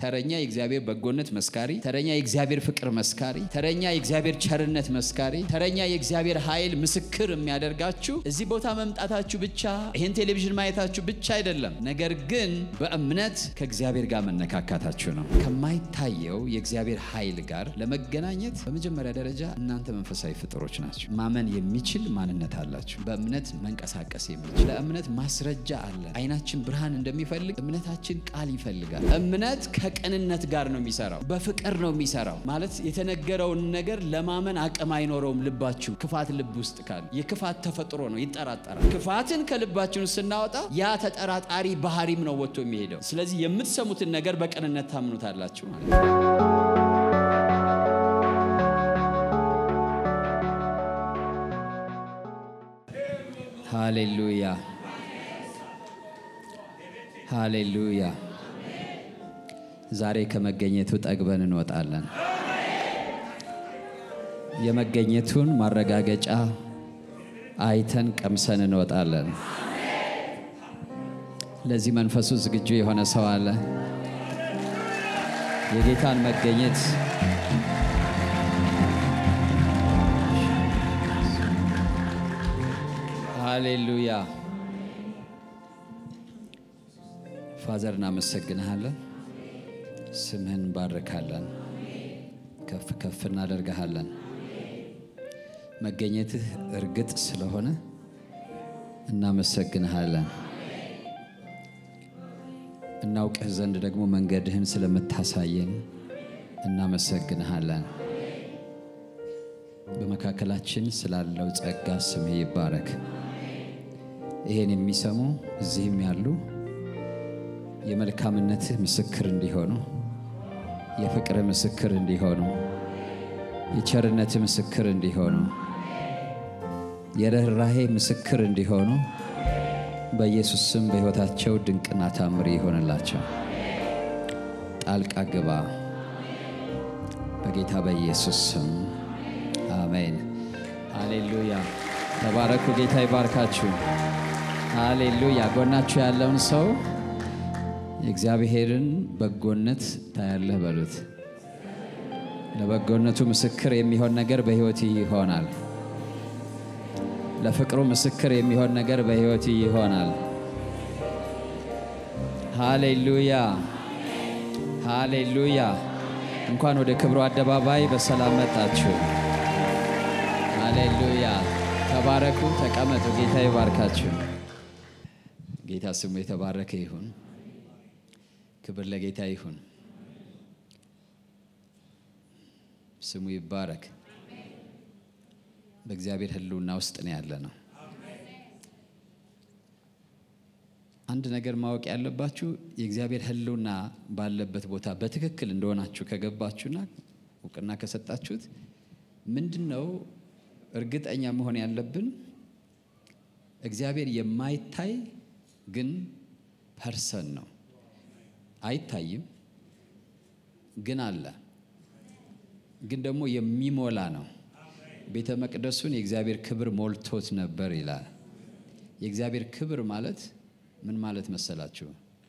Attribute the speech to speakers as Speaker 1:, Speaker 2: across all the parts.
Speaker 1: ተረኛ የእግዚአብሔር በጎነት መስካሪ፣ ተረኛ የእግዚአብሔር ፍቅር መስካሪ፣ ተረኛ የእግዚአብሔር ቸርነት መስካሪ፣ ተረኛ የእግዚአብሔር ኃይል ምስክር የሚያደርጋችሁ እዚህ ቦታ መምጣታችሁ ብቻ ይህን ቴሌቪዥን ማየታችሁ ብቻ አይደለም። ነገር ግን በእምነት ከእግዚአብሔር ጋር መነካካታችሁ ነው። ከማይታየው የእግዚአብሔር ኃይል ጋር ለመገናኘት በመጀመሪያ ደረጃ እናንተ መንፈሳዊ ፍጥሮች ናቸው። ማመን የሚችል ማንነት አላችሁ። በእምነት መንቀሳቀስ የሚችል ለእምነት ማስረጃ አለ። አይናችን ብርሃን እንደሚፈልግ እምነታችን ቃል ይፈልጋል። እምነት ከቅንነት ጋር ነው የሚሰራው፣ በፍቅር ነው የሚሰራው። ማለት የተነገረውን ነገር ለማመን አቅም አይኖረውም። ልባችሁ ክፋት ልብ ውስጥ ካለ የክፋት ተፈጥሮ ነው፣ ይጠራጠራል። ክፋትን ከልባችን ስናወጣ ያ ተጠራጣሪ ባህሪም ነው ወጥቶ የሚሄደው። ስለዚህ የምትሰሙትን ነገር በቅንነት ታምኑታላችሁ ማለት ነው። ሃሌሉያ ሃሌሉያ። ዛሬ ከመገኘቱ ጠግበን እንወጣለን። የመገኘቱን ማረጋገጫ አይተን ቀምሰን እንወጣለን። ለዚህ መንፈሱ ዝግጁ የሆነ ሰው አለ? የጌታን መገኘት ሃሌሉያ። ፋዘር እናመሰግንሃለን፣ ስምህን እንባርካለን፣ ከፍ ከፍ እናደርግሃለን። መገኘትህ እርግጥ ስለሆነ እናመሰግንሃለን። እናውቅህ ዘንድ ደግሞ መንገድህን ስለምታሳየን እናመሰግንሃለን። በመካከላችን ስላለው ጸጋ ስምህ ይባረክ። ይሄን የሚሰሙ እዚህም ያሉ የመልካምነትህ ምስክር እንዲሆኑ፣ የፍቅርህ ምስክር እንዲሆኑ፣ የቸርነትህ ምስክር እንዲሆኑ፣ የርኅራሄ ምስክር እንዲሆኑ በኢየሱስ ስም በሕይወታቸው ድንቅና ታምር ይሆንላቸው። ጣልቃ ግባ በጌታ በኢየሱስ ስም አሜን። ሃሌሉያ። ተባረኩ። ጌታ ይባርካችሁ። ሃሌሉያ። ጎናችሁ ያለውን ሰው የእግዚአብሔርን በጎነት ታያለህ በሉት። ለበጎነቱ ምስክር የሚሆን ነገር በሕይወት ይሆናል። ለፍቅሩ ምስክር የሚሆን ነገር በሕይወት ይሆናል። ሃሌሉያ ሃሌሉያ። እንኳን ወደ ክብሩ አደባባይ በሰላም መጣችሁ። ሃሌሉያ። ተባረኩ፣ ተቀመጡ። ጌታ ይባርካችሁ። ጌታ ስሙ የተባረከ ይሁን። ክብር ለጌታ ይሁን። ስሙ ይባረክ። በእግዚአብሔር ሕልውና ውስጥ ነው ያለ ነው። አንድ ነገር ማወቅ ያለባችሁ የእግዚአብሔር ሕልውና ባለበት ቦታ በትክክል እንደሆናችሁ ከገባችሁና እውቅና ከሰጣችሁት ምንድን ነው እርግጠኛ መሆን ያለብን? እግዚአብሔር የማይታይ ግን ፐርሰን ነው። አይታይም ግን አለ። ግን ደግሞ የሚሞላ ነው። ቤተ መቅደሱን የእግዚአብሔር ክብር ሞልቶት ነበር ይላል። የእግዚአብሔር ክብር ማለት ምን ማለት መሰላችሁ?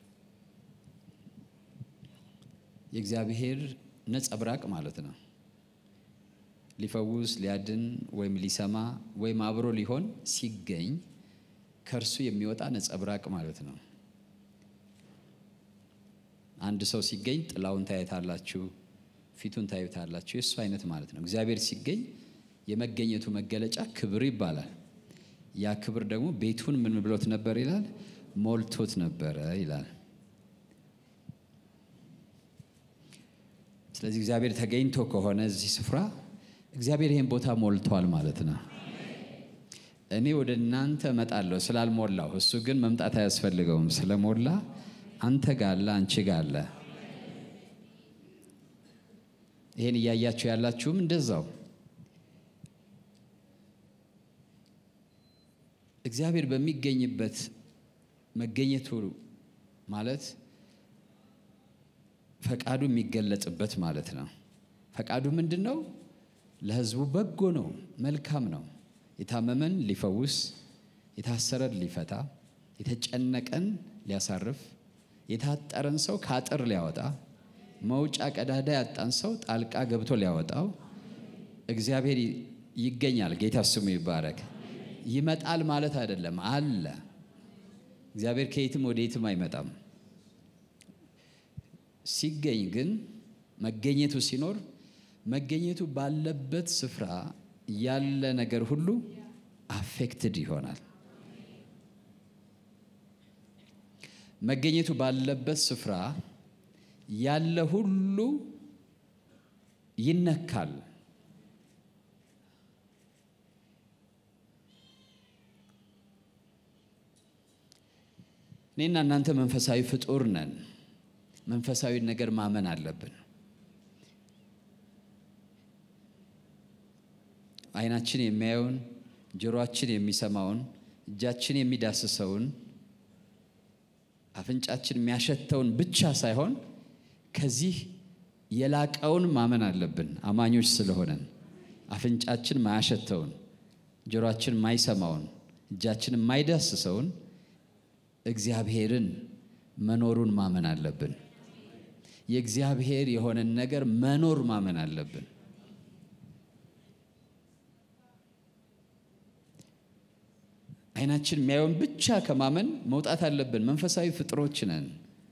Speaker 1: የእግዚአብሔር ነጸብራቅ ማለት ነው። ሊፈውስ፣ ሊያድን ወይም ሊሰማ ወይም አብሮ ሊሆን ሲገኝ ከእርሱ የሚወጣ ነጸብራቅ ማለት ነው። አንድ ሰው ሲገኝ ጥላውን ታዩታላችሁ፣ ፊቱን ታዩታላችሁ። የእሱ አይነት ማለት ነው። እግዚአብሔር ሲገኝ የመገኘቱ መገለጫ ክብር ይባላል። ያ ክብር ደግሞ ቤቱን ምን ብሎት ነበር ይላል? ሞልቶት ነበረ ይላል። ስለዚህ እግዚአብሔር ተገኝቶ ከሆነ እዚህ ስፍራ እግዚአብሔር ይህን ቦታ ሞልቷል ማለት ነው። እኔ ወደ እናንተ እመጣለሁ ስላልሞላሁ፣ እሱ ግን መምጣት አያስፈልገውም ስለሞላ አንተ ጋለ አንቺ ጋለ። ይሄን እያያችሁ ያላችሁም እንደዛው እግዚአብሔር በሚገኝበት መገኘቱ ማለት ፈቃዱ የሚገለጽበት ማለት ነው። ፈቃዱ ምንድን ነው? ለሕዝቡ በጎ ነው፣ መልካም ነው። የታመመን ሊፈውስ፣ የታሰረን ሊፈታ፣ የተጨነቀን ሊያሳርፍ፣ የታጠረን ሰው ከአጥር ሊያወጣ፣ መውጫ ቀዳዳ ያጣን ሰው ጣልቃ ገብቶ ሊያወጣው እግዚአብሔር ይገኛል። ጌታ ስሙ ይባረክ። ይመጣል ማለት አይደለም፣ አለ። እግዚአብሔር ከየትም ወደ የትም አይመጣም። ሲገኝ ግን መገኘቱ ሲኖር መገኘቱ ባለበት ስፍራ ያለ ነገር ሁሉ አፌክትድ ይሆናል። መገኘቱ ባለበት ስፍራ ያለ ሁሉ ይነካል። እኔና እናንተ መንፈሳዊ ፍጡር ነን። መንፈሳዊ ነገር ማመን አለብን። ዓይናችን የሚያየውን፣ ጆሮአችን የሚሰማውን፣ እጃችን የሚዳስሰውን፣ አፍንጫችን የሚያሸተውን ብቻ ሳይሆን ከዚህ የላቀውን ማመን አለብን። አማኞች ስለሆነን አፍንጫችን ማያሸተውን፣ ጆሮአችን ማይሰማውን፣ እጃችን የማይዳስሰውን እግዚአብሔርን መኖሩን ማመን አለብን። የእግዚአብሔር የሆነን ነገር መኖር ማመን አለብን። ዓይናችን የሚያየውን ብቻ ከማመን መውጣት አለብን። መንፈሳዊ ፍጥሮች ነን።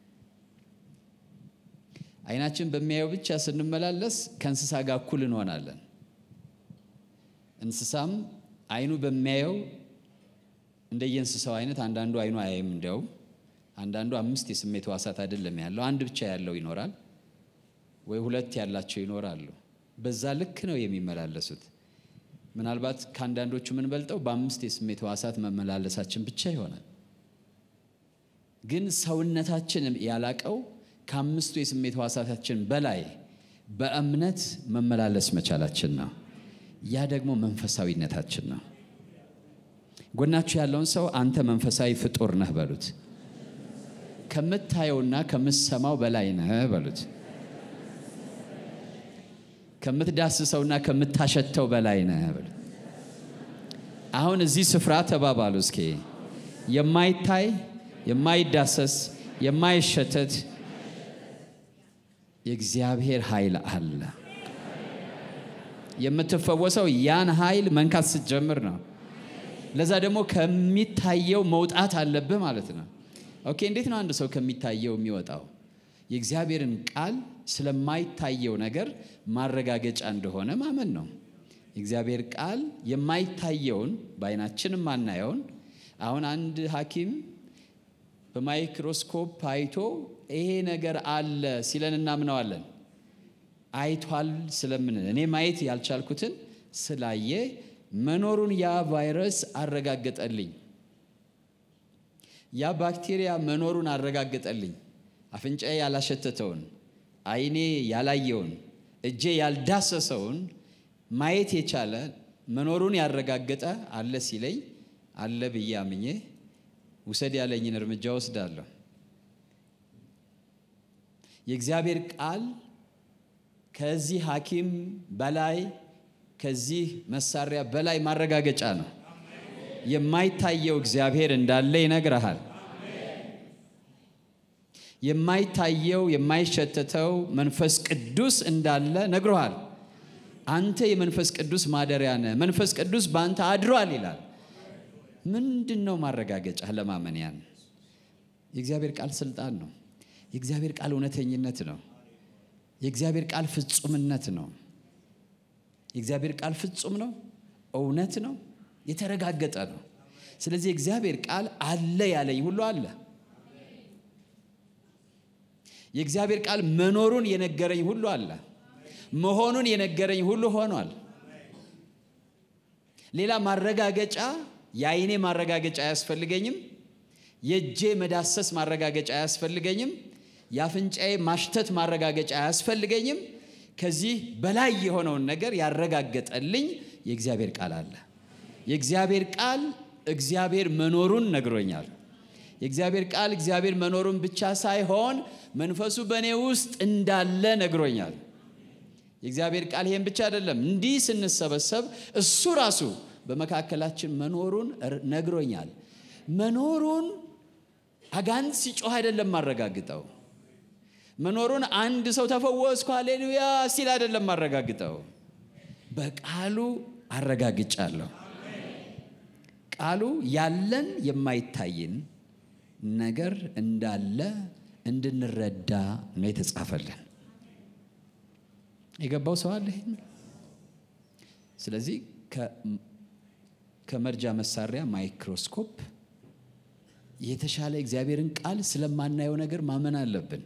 Speaker 1: ዓይናችን በሚያየው ብቻ ስንመላለስ ከእንስሳ ጋር እኩል እንሆናለን። እንስሳም ዓይኑ በሚያየው እንደየእንስሳው አይነት አንዳንዱ ዓይኑ አያይም። እንዲያውም አንዳንዱ አምስት የስሜት ሕዋሳት አይደለም ያለው አንድ ብቻ ያለው ይኖራል፣ ወይ ሁለት ያላቸው ይኖራሉ። በዛ ልክ ነው የሚመላለሱት። ምናልባት ከአንዳንዶቹ የምንበልጠው በአምስት የስሜት ሕዋሳት መመላለሳችን ብቻ ይሆናል። ግን ሰውነታችን ያላቀው ከአምስቱ የስሜት ሕዋሳታችን በላይ በእምነት መመላለስ መቻላችን ነው። ያ ደግሞ መንፈሳዊነታችን ነው። ጎናችሁ ያለውን ሰው አንተ መንፈሳዊ ፍጡር ነህ በሉት። ከምታየውና ከምትሰማው በላይ ነህ በሉት። ከምትዳስሰውና ከምታሸተው በላይ ነህ በሉት። አሁን እዚህ ስፍራ ተባባሉ እስኪ። የማይታይ የማይዳሰስ የማይሸተት የእግዚአብሔር ኃይል አለ። የምትፈወሰው ያን ኃይል መንካት ስትጀምር ነው። ለዛ ደግሞ ከሚታየው መውጣት አለብህ ማለት ነው። ኦኬ፣ እንዴት ነው አንድ ሰው ከሚታየው የሚወጣው? የእግዚአብሔርን ቃል ስለማይታየው ነገር ማረጋገጫ እንደሆነ ማመን ነው። የእግዚአብሔር ቃል የማይታየውን በዓይናችን የማናየውን አሁን አንድ ሐኪም በማይክሮስኮፕ አይቶ ይሄ ነገር አለ ሲለን እናምነዋለን። አይቷል ስለምን እኔ ማየት ያልቻልኩትን ስላየ መኖሩን ያ ቫይረስ አረጋገጠልኝ። ያ ባክቴሪያ መኖሩን አረጋገጠልኝ። አፍንጫዬ ያላሸተተውን፣ ዓይኔ ያላየውን፣ እጄ ያልዳሰሰውን ማየት የቻለ መኖሩን ያረጋገጠ አለ ሲለኝ አለ ብዬ አምኜ ውሰድ ያለኝን እርምጃ ወስዳለሁ። የእግዚአብሔር ቃል ከዚህ ሐኪም በላይ ከዚህ መሳሪያ በላይ ማረጋገጫ ነው። የማይታየው እግዚአብሔር እንዳለ ይነግረሃል። የማይታየው የማይሸተተው መንፈስ ቅዱስ እንዳለ ነግሮሃል። አንተ የመንፈስ ቅዱስ ማደሪያ ነህ፣ መንፈስ ቅዱስ በአንተ አድሯል ይላል። ምንድን ነው ማረጋገጫ ለማመን? ያን የእግዚአብሔር ቃል ስልጣን ነው። የእግዚአብሔር ቃል እውነተኝነት ነው። የእግዚአብሔር ቃል ፍጹምነት ነው። የእግዚአብሔር ቃል ፍጹም ነው፣ እውነት ነው፣ የተረጋገጠ ነው። ስለዚህ የእግዚአብሔር ቃል አለ ያለኝ ሁሉ አለ። የእግዚአብሔር ቃል መኖሩን የነገረኝ ሁሉ አለ። መሆኑን የነገረኝ ሁሉ ሆኗል። ሌላ ማረጋገጫ የዓይኔ ማረጋገጫ አያስፈልገኝም። የእጄ መዳሰስ ማረጋገጫ አያስፈልገኝም። የአፍንጫዬ ማሽተት ማረጋገጫ አያስፈልገኝም። ከዚህ በላይ የሆነውን ነገር ያረጋገጠልኝ የእግዚአብሔር ቃል አለ። የእግዚአብሔር ቃል እግዚአብሔር መኖሩን ነግሮኛል። የእግዚአብሔር ቃል እግዚአብሔር መኖሩን ብቻ ሳይሆን መንፈሱ በእኔ ውስጥ እንዳለ ነግሮኛል። የእግዚአብሔር ቃል ይሄን ብቻ አይደለም። እንዲህ ስንሰበሰብ እሱ ራሱ በመካከላችን መኖሩን ነግሮኛል። መኖሩን አጋንንት ሲጮህ አይደለም ማረጋግጠው መኖሩን አንድ ሰው ተፈወስኩ ሃሌሉያ ሲል አይደለም ማረጋግጠው፣ በቃሉ አረጋግጫለሁ። ቃሉ ያለን የማይታይን ነገር እንዳለ እንድንረዳ ነው የተጻፈልን። የገባው ሰው አለ? ስለዚህ ከመርጃ መሳሪያ ማይክሮስኮፕ የተሻለ እግዚአብሔርን ቃል ስለማናየው ነገር ማመን አለብን።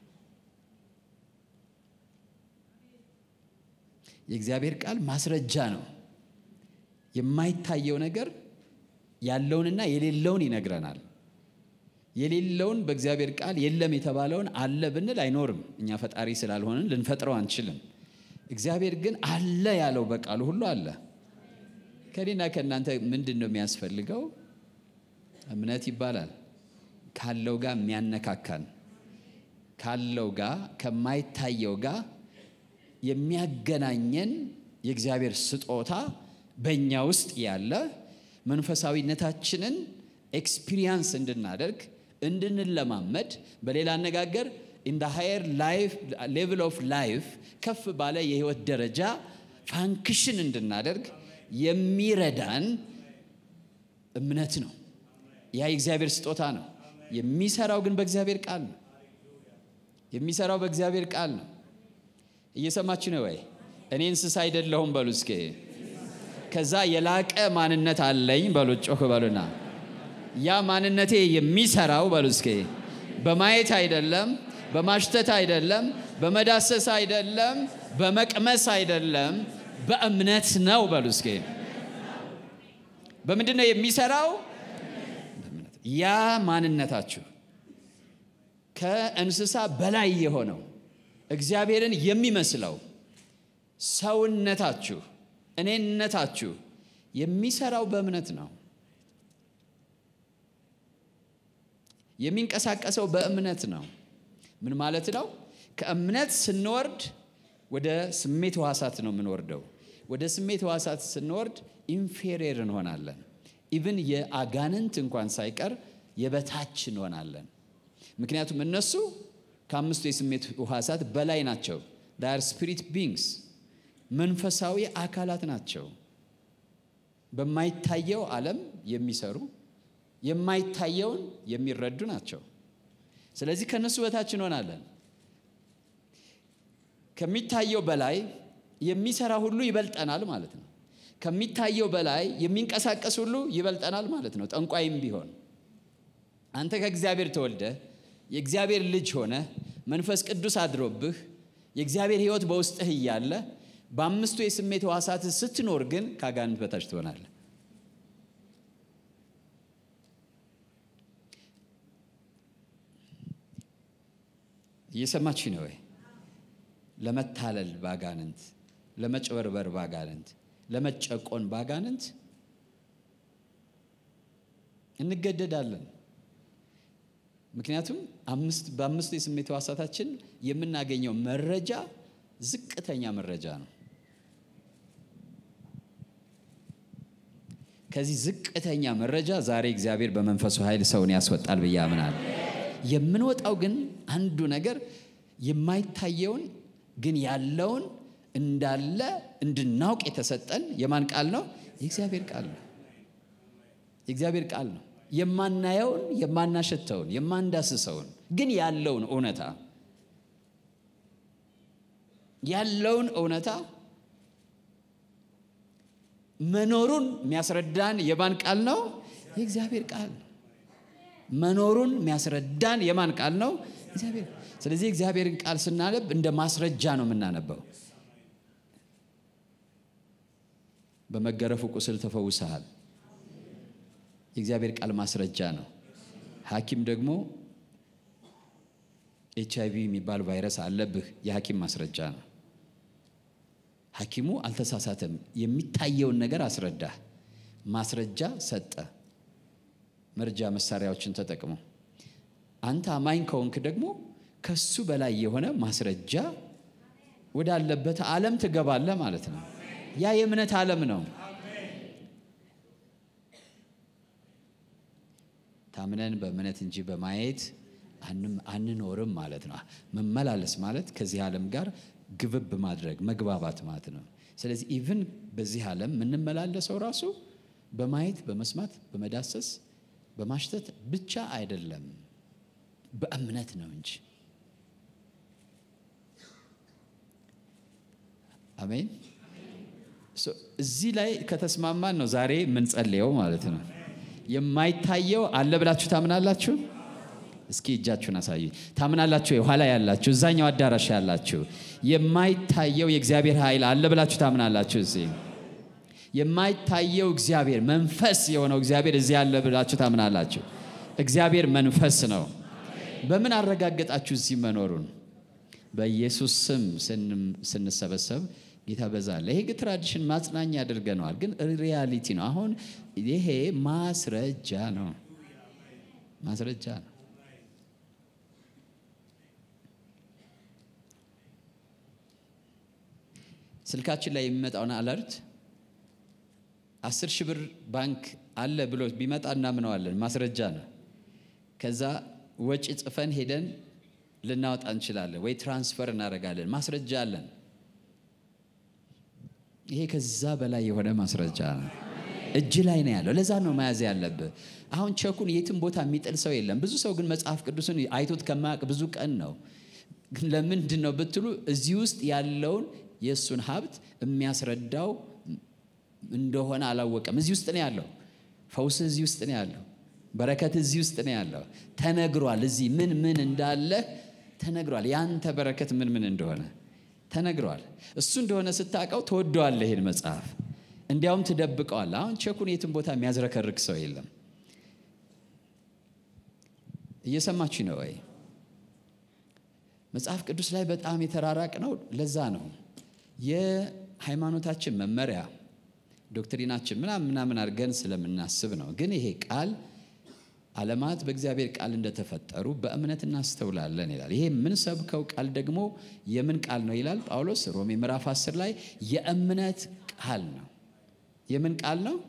Speaker 1: የእግዚአብሔር ቃል ማስረጃ ነው። የማይታየው ነገር ያለውንና የሌለውን ይነግረናል። የሌለውን በእግዚአብሔር ቃል የለም የተባለውን አለ ብንል አይኖርም። እኛ ፈጣሪ ስላልሆንን ልንፈጥረው አንችልም። እግዚአብሔር ግን አለ ያለው በቃሉ ሁሉ አለ። ከኔና ከእናንተ ምንድን ነው የሚያስፈልገው? እምነት ይባላል። ካለው ጋር የሚያነካካን ካለው ጋር ከማይታየው ጋር የሚያገናኘን የእግዚአብሔር ስጦታ በእኛ ውስጥ ያለ መንፈሳዊነታችንን ኤክስፒሪየንስ እንድናደርግ እንድንለማመድ፣ በሌላ አነጋገር ኢን ሃየር ሌቭል ኦፍ ላይፍ ከፍ ባለ የህይወት ደረጃ ፋንክሽን እንድናደርግ የሚረዳን እምነት ነው። ያ የእግዚአብሔር ስጦታ ነው። የሚሰራው ግን በእግዚአብሔር ቃል ነው። የሚሰራው በእግዚአብሔር ቃል ነው። እየሰማችሁ ነው ወይ? እኔ እንስሳ አይደለሁም በሉ እስኪ። ከዛ የላቀ ማንነት አለኝ በሉ፣ ጮህ በሉና ያ ማንነቴ የሚሰራው በሉ እስኪ በማየት አይደለም፣ በማሽተት አይደለም፣ በመዳሰስ አይደለም፣ በመቅመስ አይደለም፣ በእምነት ነው በሉ እስኪ። በምንድን ነው የሚሰራው? ያ ማንነታችሁ ከእንስሳ በላይ የሆነው እግዚአብሔርን የሚመስለው ሰውነታችሁ እኔነታችሁ የሚሰራው በእምነት ነው። የሚንቀሳቀሰው በእምነት ነው። ምን ማለት ነው? ከእምነት ስንወርድ ወደ ስሜት ሕዋሳት ነው የምንወርደው። ወደ ስሜት ሕዋሳት ስንወርድ ኢንፌሪየር እንሆናለን። ኢቭን የአጋንንት እንኳን ሳይቀር የበታች እንሆናለን። ምክንያቱም እነሱ ከአምስቱ የስሜት ሕዋሳት በላይ ናቸው። ዳር ስፒሪት ቢንግስ መንፈሳዊ አካላት ናቸው። በማይታየው ዓለም የሚሰሩ የማይታየውን የሚረዱ ናቸው። ስለዚህ ከነሱ በታች እንሆናለን። ከሚታየው በላይ የሚሰራ ሁሉ ይበልጠናል ማለት ነው። ከሚታየው በላይ የሚንቀሳቀስ ሁሉ ይበልጠናል ማለት ነው። ጠንቋይም ቢሆን አንተ ከእግዚአብሔር ተወልደ የእግዚአብሔር ልጅ ሆነ መንፈስ ቅዱስ አድሮብህ የእግዚአብሔር ሕይወት በውስጥህ እያለ በአምስቱ የስሜት ሕዋሳት ስትኖር ግን ከአጋንንት በታች ትሆናለህ። እየሰማችሁ ነው ወይ? ለመታለል ባጋንንት፣ ለመጭበርበር ባጋንንት፣ ለመጨቆን ባጋንንት እንገደዳለን። ምክንያቱም በአምስቱ የስሜት ሕዋሳታችን የምናገኘው መረጃ ዝቅተኛ መረጃ ነው። ከዚህ ዝቅተኛ መረጃ ዛሬ እግዚአብሔር በመንፈሱ ኃይል ሰውን ያስወጣል ብዬ አምናለሁ። የምንወጣው ግን አንዱ ነገር የማይታየውን ግን ያለውን እንዳለ እንድናውቅ የተሰጠን የማን ቃል ነው? የእግዚአብሔር ቃል ነው። የእግዚአብሔር ቃል ነው። የማናየውን፣ የማናሸተውን፣ የማንዳስሰውን ግን ያለውን እውነታ ያለውን እውነታ መኖሩን የሚያስረዳን የማን ቃል ነው? የእግዚአብሔር ቃል ነው። መኖሩን የሚያስረዳን የማን ቃል ነው? እግዚአብሔር። ስለዚህ እግዚአብሔርን ቃል ስናነብ እንደ ማስረጃ ነው የምናነበው። በመገረፉ ቁስል ተፈውሰሃል። የእግዚአብሔር ቃል ማስረጃ ነው። ሐኪም ደግሞ ኤች አይቪ የሚባል ቫይረስ አለብህ፣ የሐኪም ማስረጃ ነው። ሐኪሙ አልተሳሳተም። የሚታየውን ነገር አስረዳ፣ ማስረጃ ሰጠ። መርጃ መሳሪያዎችን ተጠቅሞ አንተ አማኝ ከሆንክ ደግሞ ከሱ በላይ የሆነ ማስረጃ ወዳለበት ዓለም ትገባለህ ማለት ነው። ያ የእምነት ዓለም ነው። ታምነን በእምነት እንጂ በማየት አንኖርም ማለት ነው። መመላለስ ማለት ከዚህ ዓለም ጋር ግብብ ማድረግ መግባባት ማለት ነው። ስለዚህ ኢቭን በዚህ ዓለም የምንመላለሰው ራሱ በማየት በመስማት በመዳሰስ በማሽተት ብቻ አይደለም፣ በእምነት ነው እንጂ። አሜን። እዚህ ላይ ከተስማማን ነው ዛሬ የምንጸልየው ማለት ነው። የማይታየው አለ ብላችሁ ታምናላችሁ? እስኪ እጃችሁን አሳዩ። ታምናላችሁ? የኋላ ያላችሁ እዛኛው አዳራሽ ያላችሁ የማይታየው የእግዚአብሔር ኃይል አለ ብላችሁ ታምናላችሁ? እዚህ የማይታየው እግዚአብሔር መንፈስ የሆነው እግዚአብሔር እዚህ አለ ብላችሁ ታምናላችሁ? እግዚአብሔር መንፈስ ነው። በምን አረጋገጣችሁ እዚህ መኖሩን? በኢየሱስ ስም ስንሰበሰብ ጌታ በዛለ። ይሄ ግን ትራዲሽን ማጽናኛ ያደርገነዋል፣ ግን ሪያሊቲ ነው። አሁን ይሄ ማስረጃ ነው፣ ማስረጃ ነው። ስልካችን ላይ የሚመጣውን አለርት አስር ሺህ ብር ባንክ አለ ብሎ ቢመጣ እናምነዋለን፣ ማስረጃ ነው። ከዛ ወጪ ጽፈን ሄደን ልናወጣ እንችላለን፣ ወይ ትራንስፈር እናደርጋለን፣ ማስረጃ አለን። ይሄ ከዛ በላይ የሆነ ማስረጃ ነው። እጅ ላይ ነው ያለው። ለዛ ነው መያዝ ያለብህ። አሁን ቸኩን የትም ቦታ የሚጥል ሰው የለም። ብዙ ሰው ግን መጽሐፍ ቅዱስን አይቶት ከማያውቅ ብዙ ቀን ነው። ለምንድን ነው ብትሉ እዚህ ውስጥ ያለውን የእሱን ሀብት የሚያስረዳው እንደሆነ አላወቀም። እዚህ ውስጥ ነው ያለው። ፈውስ እዚህ ውስጥ ነው ያለው። በረከት እዚህ ውስጥ ነው ያለው። ተነግሯል። እዚህ ምን ምን እንዳለ ተነግሯል። ያንተ በረከት ምን ምን እንደሆነ ተነግሯል። እሱ እንደሆነ ስታውቀው ትወደዋለህ ይሄን መጽሐፍ፣ እንዲያውም ትደብቀዋል። አሁን ቸኩን የትም ቦታ የሚያዝረከርክ ሰው የለም። እየሰማችሁ ነው ወይ? መጽሐፍ ቅዱስ ላይ በጣም የተራራቅ ነው። ለዛ ነው የሃይማኖታችን መመሪያ ዶክትሪናችን ምናምን ምናምን አድርገን ስለምናስብ ነው። ግን ይሄ ቃል ዓለማት በእግዚአብሔር ቃል እንደተፈጠሩ በእምነት እናስተውላለን ይላል። ይሄ የምንሰብከው ቃል ደግሞ የምን ቃል ነው ይላል ጳውሎስ ሮሜ ምዕራፍ 10 ላይ የእምነት ቃል ነው። የምን ቃል ነው?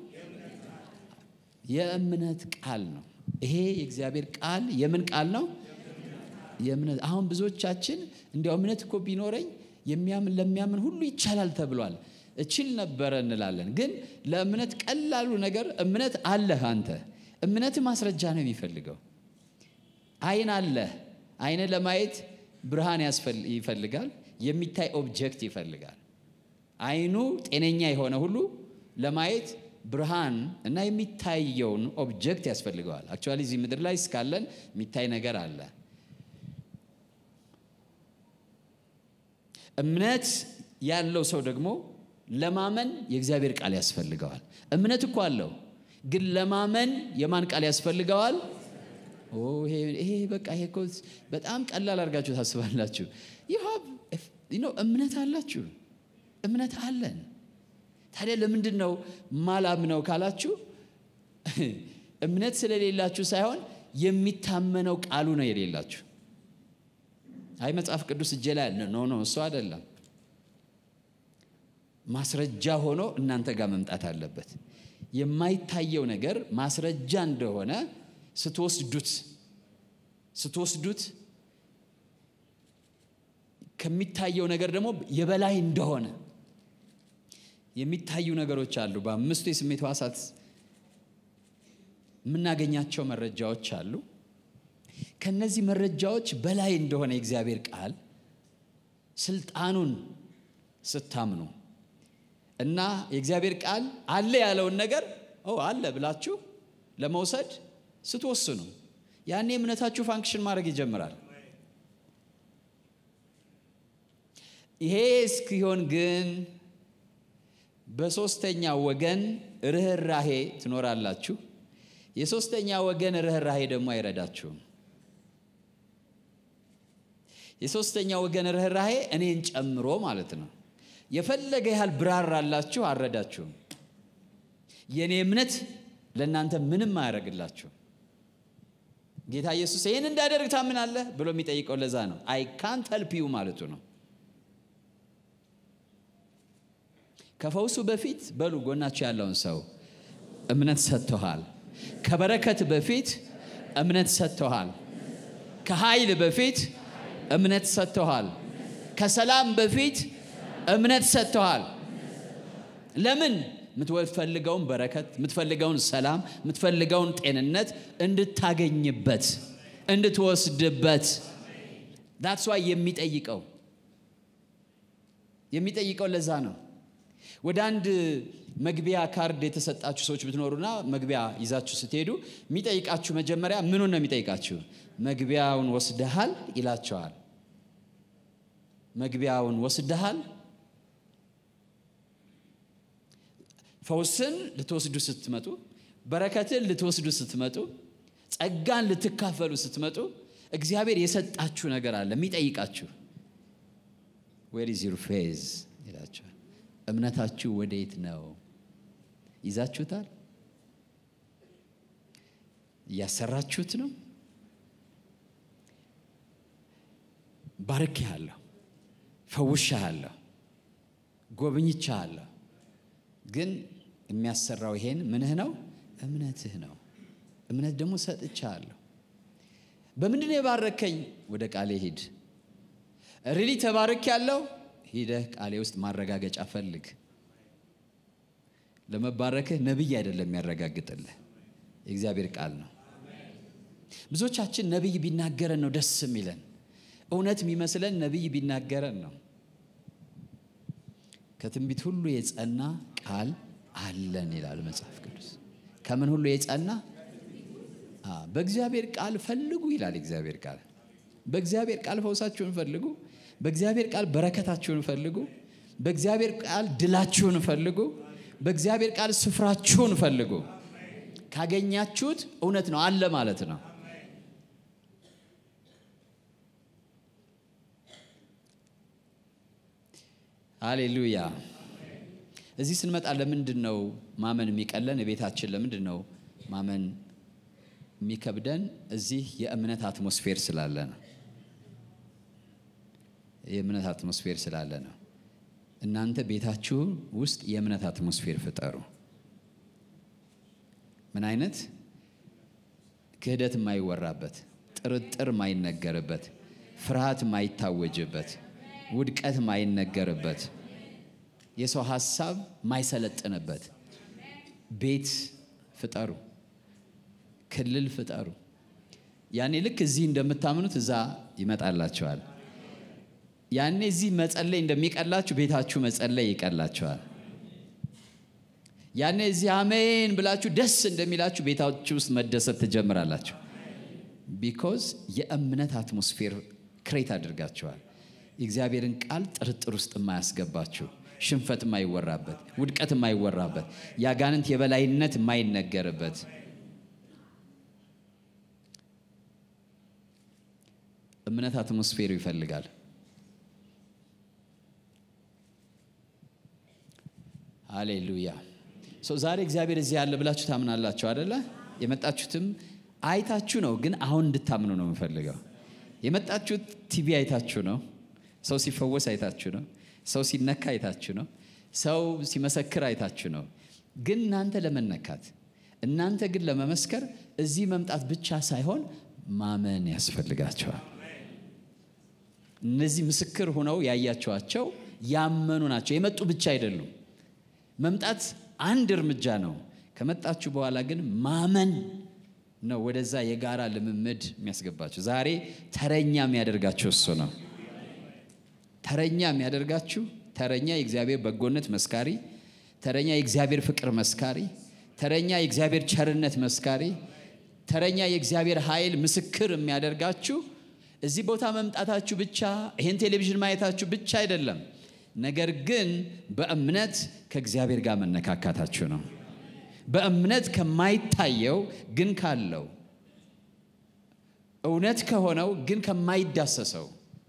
Speaker 1: የእምነት ቃል ነው። ይሄ የእግዚአብሔር ቃል የምን ቃል ነው? የእምነት አሁን ብዙዎቻችን እንዲያው እምነት እኮ ቢኖረኝ የሚያምን ለሚያምን ሁሉ ይቻላል ተብሏል። እችል ነበረ እንላለን። ግን ለእምነት ቀላሉ ነገር እምነት አለህ አንተ እምነት ማስረጃ ነው የሚፈልገው። አይን አለ። አይን ለማየት ብርሃን ይፈልጋል። የሚታይ ኦብጀክት ይፈልጋል። አይኑ ጤነኛ የሆነ ሁሉ ለማየት ብርሃን እና የሚታየውን ኦብጀክት ያስፈልገዋል። አክቹዋሊ እዚህ ምድር ላይ እስካለን የሚታይ ነገር አለ። እምነት ያለው ሰው ደግሞ ለማመን የእግዚአብሔር ቃል ያስፈልገዋል። እምነት እኮ አለው ግን ለማመን የማን ቃል ያስፈልገዋል? ይሄ በቃ ይሄ እኮ በጣም ቀላል አድርጋችሁ ታስባላችሁ። እምነት አላችሁ፣ እምነት አለን። ታዲያ ለምንድን ነው ማላምነው ካላችሁ እምነት ስለሌላችሁ ሳይሆን የሚታመነው ቃሉ ነው የሌላችሁ። አይ መጽሐፍ ቅዱስ እጄ ላይ አለ። ኖ ኖ፣ እሱ አይደለም። ማስረጃ ሆኖ እናንተ ጋር መምጣት አለበት። የማይታየው ነገር ማስረጃ እንደሆነ ስትወስዱት ስትወስዱት ከሚታየው ነገር ደግሞ የበላይ እንደሆነ የሚታዩ ነገሮች አሉ። በአምስቱ የስሜት ሕዋሳት የምናገኛቸው መረጃዎች አሉ። ከነዚህ መረጃዎች በላይ እንደሆነ የእግዚአብሔር ቃል ስልጣኑን ስታምኑ እና የእግዚአብሔር ቃል አለ ያለውን ነገር አለ ብላችሁ ለመውሰድ ስትወስኑ ያኔ እምነታችሁ ፋንክሽን ማድረግ ይጀምራል። ይሄ እስኪሆን ግን በሶስተኛ ወገን ርኅራሄ ትኖራላችሁ። የሶስተኛ ወገን ርኅራሄ ደግሞ አይረዳችሁም። የሶስተኛ ወገን ርኅራሄ እኔን ጨምሮ ማለት ነው። የፈለገ ያህል ብራራላችሁ አልረዳችሁም። የእኔ እምነት ለእናንተ ምንም አያደርግላችሁም። ጌታ ኢየሱስ ይህን እንዳደርግ ታምናለህ ብሎ የሚጠይቀው ለዛ ነው። አይ ካንት ሄልፕ ዩ ማለቱ ነው። ከፈውሱ በፊት በሉ ጎናችሁ ያለውን ሰው እምነት ሰጥቶሃል። ከበረከት በፊት እምነት ሰጥቶሃል። ከኃይል በፊት እምነት ሰጥተዋል። ከሰላም በፊት እምነት ሰጥተዋል። ለምን? የምትፈልገውን በረከት፣ የምትፈልገውን ሰላም፣ የምትፈልገውን ጤንነት እንድታገኝበት እንድትወስድበት። ዳትስ ዋይ የሚጠይቀው የሚጠይቀው ለዛ ነው። ወደ አንድ መግቢያ ካርድ የተሰጣችሁ ሰዎች ብትኖሩና መግቢያ ይዛችሁ ስትሄዱ የሚጠይቃችሁ መጀመሪያ ምኑን ነው የሚጠይቃችሁ? መግቢያውን ወስደሃል ይላቸዋል። መግቢያውን ወስደሃል። ፈውስን ልትወስዱ ስትመጡ፣ በረከትን ልትወስዱ ስትመጡ፣ ጸጋን ልትካፈሉ ስትመጡ እግዚአብሔር የሰጣችሁ ነገር አለ የሚጠይቃችሁ። ዌር ኢዝ ዩር ፌዝ ይላቸዋል። እምነታችሁ ወዴት ነው? ይዛችሁታል? እያሰራችሁት ነው? ባርኬሃለሁ፣ ፈውሼሃለሁ፣ ጎብኝቼሃለሁ። ግን የሚያሰራው ይሄን ምንህ ነው? እምነትህ ነው። እምነት ደግሞ ሰጥቼሃለሁ። በምንድን ነው የባረከኝ? ወደ ቃሌ ሂድ። ሪሊ ተባርክ ያለው ሂደህ ቃሌ ውስጥ ማረጋገጫ ፈልግ። ለመባረክህ ነቢይ አይደለም የሚያረጋግጥልህ የእግዚአብሔር ቃል ነው። ብዙዎቻችን ነቢይ ቢናገረን ነው ደስ የሚለን። እውነት የሚመስለን ነቢይ ቢናገረን ነው። ከትንቢት ሁሉ የጸና ቃል አለን ይላል መጽሐፍ ቅዱስ። ከምን ሁሉ የጸና በእግዚአብሔር ቃል ፈልጉ ይላል እግዚአብሔር ቃል። በእግዚአብሔር ቃል ፈውሳችሁን ፈልጉ። በእግዚአብሔር ቃል በረከታችሁን ፈልጉ። በእግዚአብሔር ቃል ድላችሁን ፈልጉ። በእግዚአብሔር ቃል ስፍራችሁን ፈልጉ። ካገኛችሁት እውነት ነው አለ ማለት ነው። ሃሌሉያ። እዚህ ስንመጣ ለምንድን ነው ማመን የሚቀለን? ቤታችን ለምንድን ነው ማመን የሚከብደን? እዚህ የእምነት አትሞስፌር ስላለ ነው። የእምነት አትሞስፌር ስላለ ነው። እናንተ ቤታችሁ ውስጥ የእምነት አትሞስፌር ፍጠሩ። ምን አይነት ክህደት የማይወራበት፣ ጥርጥር የማይነገርበት፣ ፍርሃት የማይታወጅበት፣ ውድቀት የማይነገርበት፣ የሰው ሀሳብ የማይሰለጥንበት ቤት ፍጠሩ፣ ክልል ፍጠሩ። ያኔ ልክ እዚህ እንደምታምኑት እዛ ይመጣላቸዋል። ያኔ እዚህ መጸለይ እንደሚቀላችሁ ቤታችሁ መጸለይ ይቀላችኋል። ያኔ እዚህ አሜን ብላችሁ ደስ እንደሚላችሁ ቤታችሁ ውስጥ መደሰት ትጀምራላችሁ። ቢኮዝ የእምነት አትሞስፌር ክሬት አድርጋችኋል። የእግዚአብሔርን ቃል ጥርጥር ውስጥ የማያስገባችሁ፣ ሽንፈት የማይወራበት፣ ውድቀት የማይወራበት፣ የአጋንንት የበላይነት የማይነገርበት እምነት አትሞስፌሩ ይፈልጋል። ሃሌሉያ ሰው ዛሬ እግዚአብሔር እዚህ ያለ ብላችሁ ታምናላችሁ አደለ? የመጣችሁትም አይታችሁ ነው፣ ግን አሁን እንድታምኑ ነው የምፈልገው። የመጣችሁት ቲቪ አይታችሁ ነው፣ ሰው ሲፈወስ አይታችሁ ነው፣ ሰው ሲነካ አይታችሁ ነው፣ ሰው ሲመሰክር አይታችሁ ነው። ግን እናንተ ለመነካት እናንተ ግን ለመመስከር እዚህ መምጣት ብቻ ሳይሆን ማመን ያስፈልጋቸዋል። እነዚህ ምስክር ሆነው ያያቸዋቸው ያመኑ ናቸው። የመጡ ብቻ አይደሉም። መምጣት አንድ እርምጃ ነው። ከመጣችሁ በኋላ ግን ማመን ነው ወደዛ የጋራ ልምምድ የሚያስገባችሁ። ዛሬ ተረኛ የሚያደርጋችሁ እሱ ነው። ተረኛ የሚያደርጋችሁ ተረኛ የእግዚአብሔር በጎነት መስካሪ፣ ተረኛ የእግዚአብሔር ፍቅር መስካሪ፣ ተረኛ የእግዚአብሔር ቸርነት መስካሪ፣ ተረኛ የእግዚአብሔር ኃይል ምስክር የሚያደርጋችሁ እዚህ ቦታ መምጣታችሁ ብቻ ይህን ቴሌቪዥን ማየታችሁ ብቻ አይደለም። ነገር ግን በእምነት ከእግዚአብሔር ጋር መነካካታችሁ ነው። በእምነት ከማይታየው ግን ካለው እውነት ከሆነው ግን ከማይዳሰሰው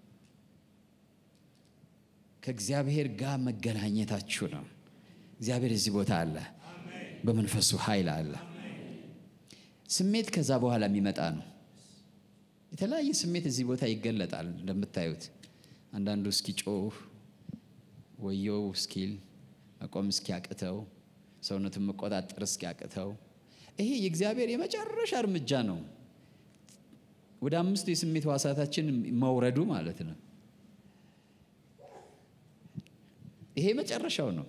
Speaker 1: ከእግዚአብሔር ጋር መገናኘታችሁ ነው። እግዚአብሔር እዚህ ቦታ አለ፣ በመንፈሱ ኃይል አለ። ስሜት ከዛ በኋላ የሚመጣ ነው። የተለያየ ስሜት እዚህ ቦታ ይገለጣል። እንደምታዩት አንዳንዱ እስኪጮህ ወየው እስኪል መቆም እስኪያቅተው ሰውነቱን መቆጣጠር እስኪያቅተው ይሄ የእግዚአብሔር የመጨረሻ እርምጃ ነው። ወደ አምስቱ የስሜት ሕዋሳታችን መውረዱ ማለት ነው። ይሄ መጨረሻው ነው።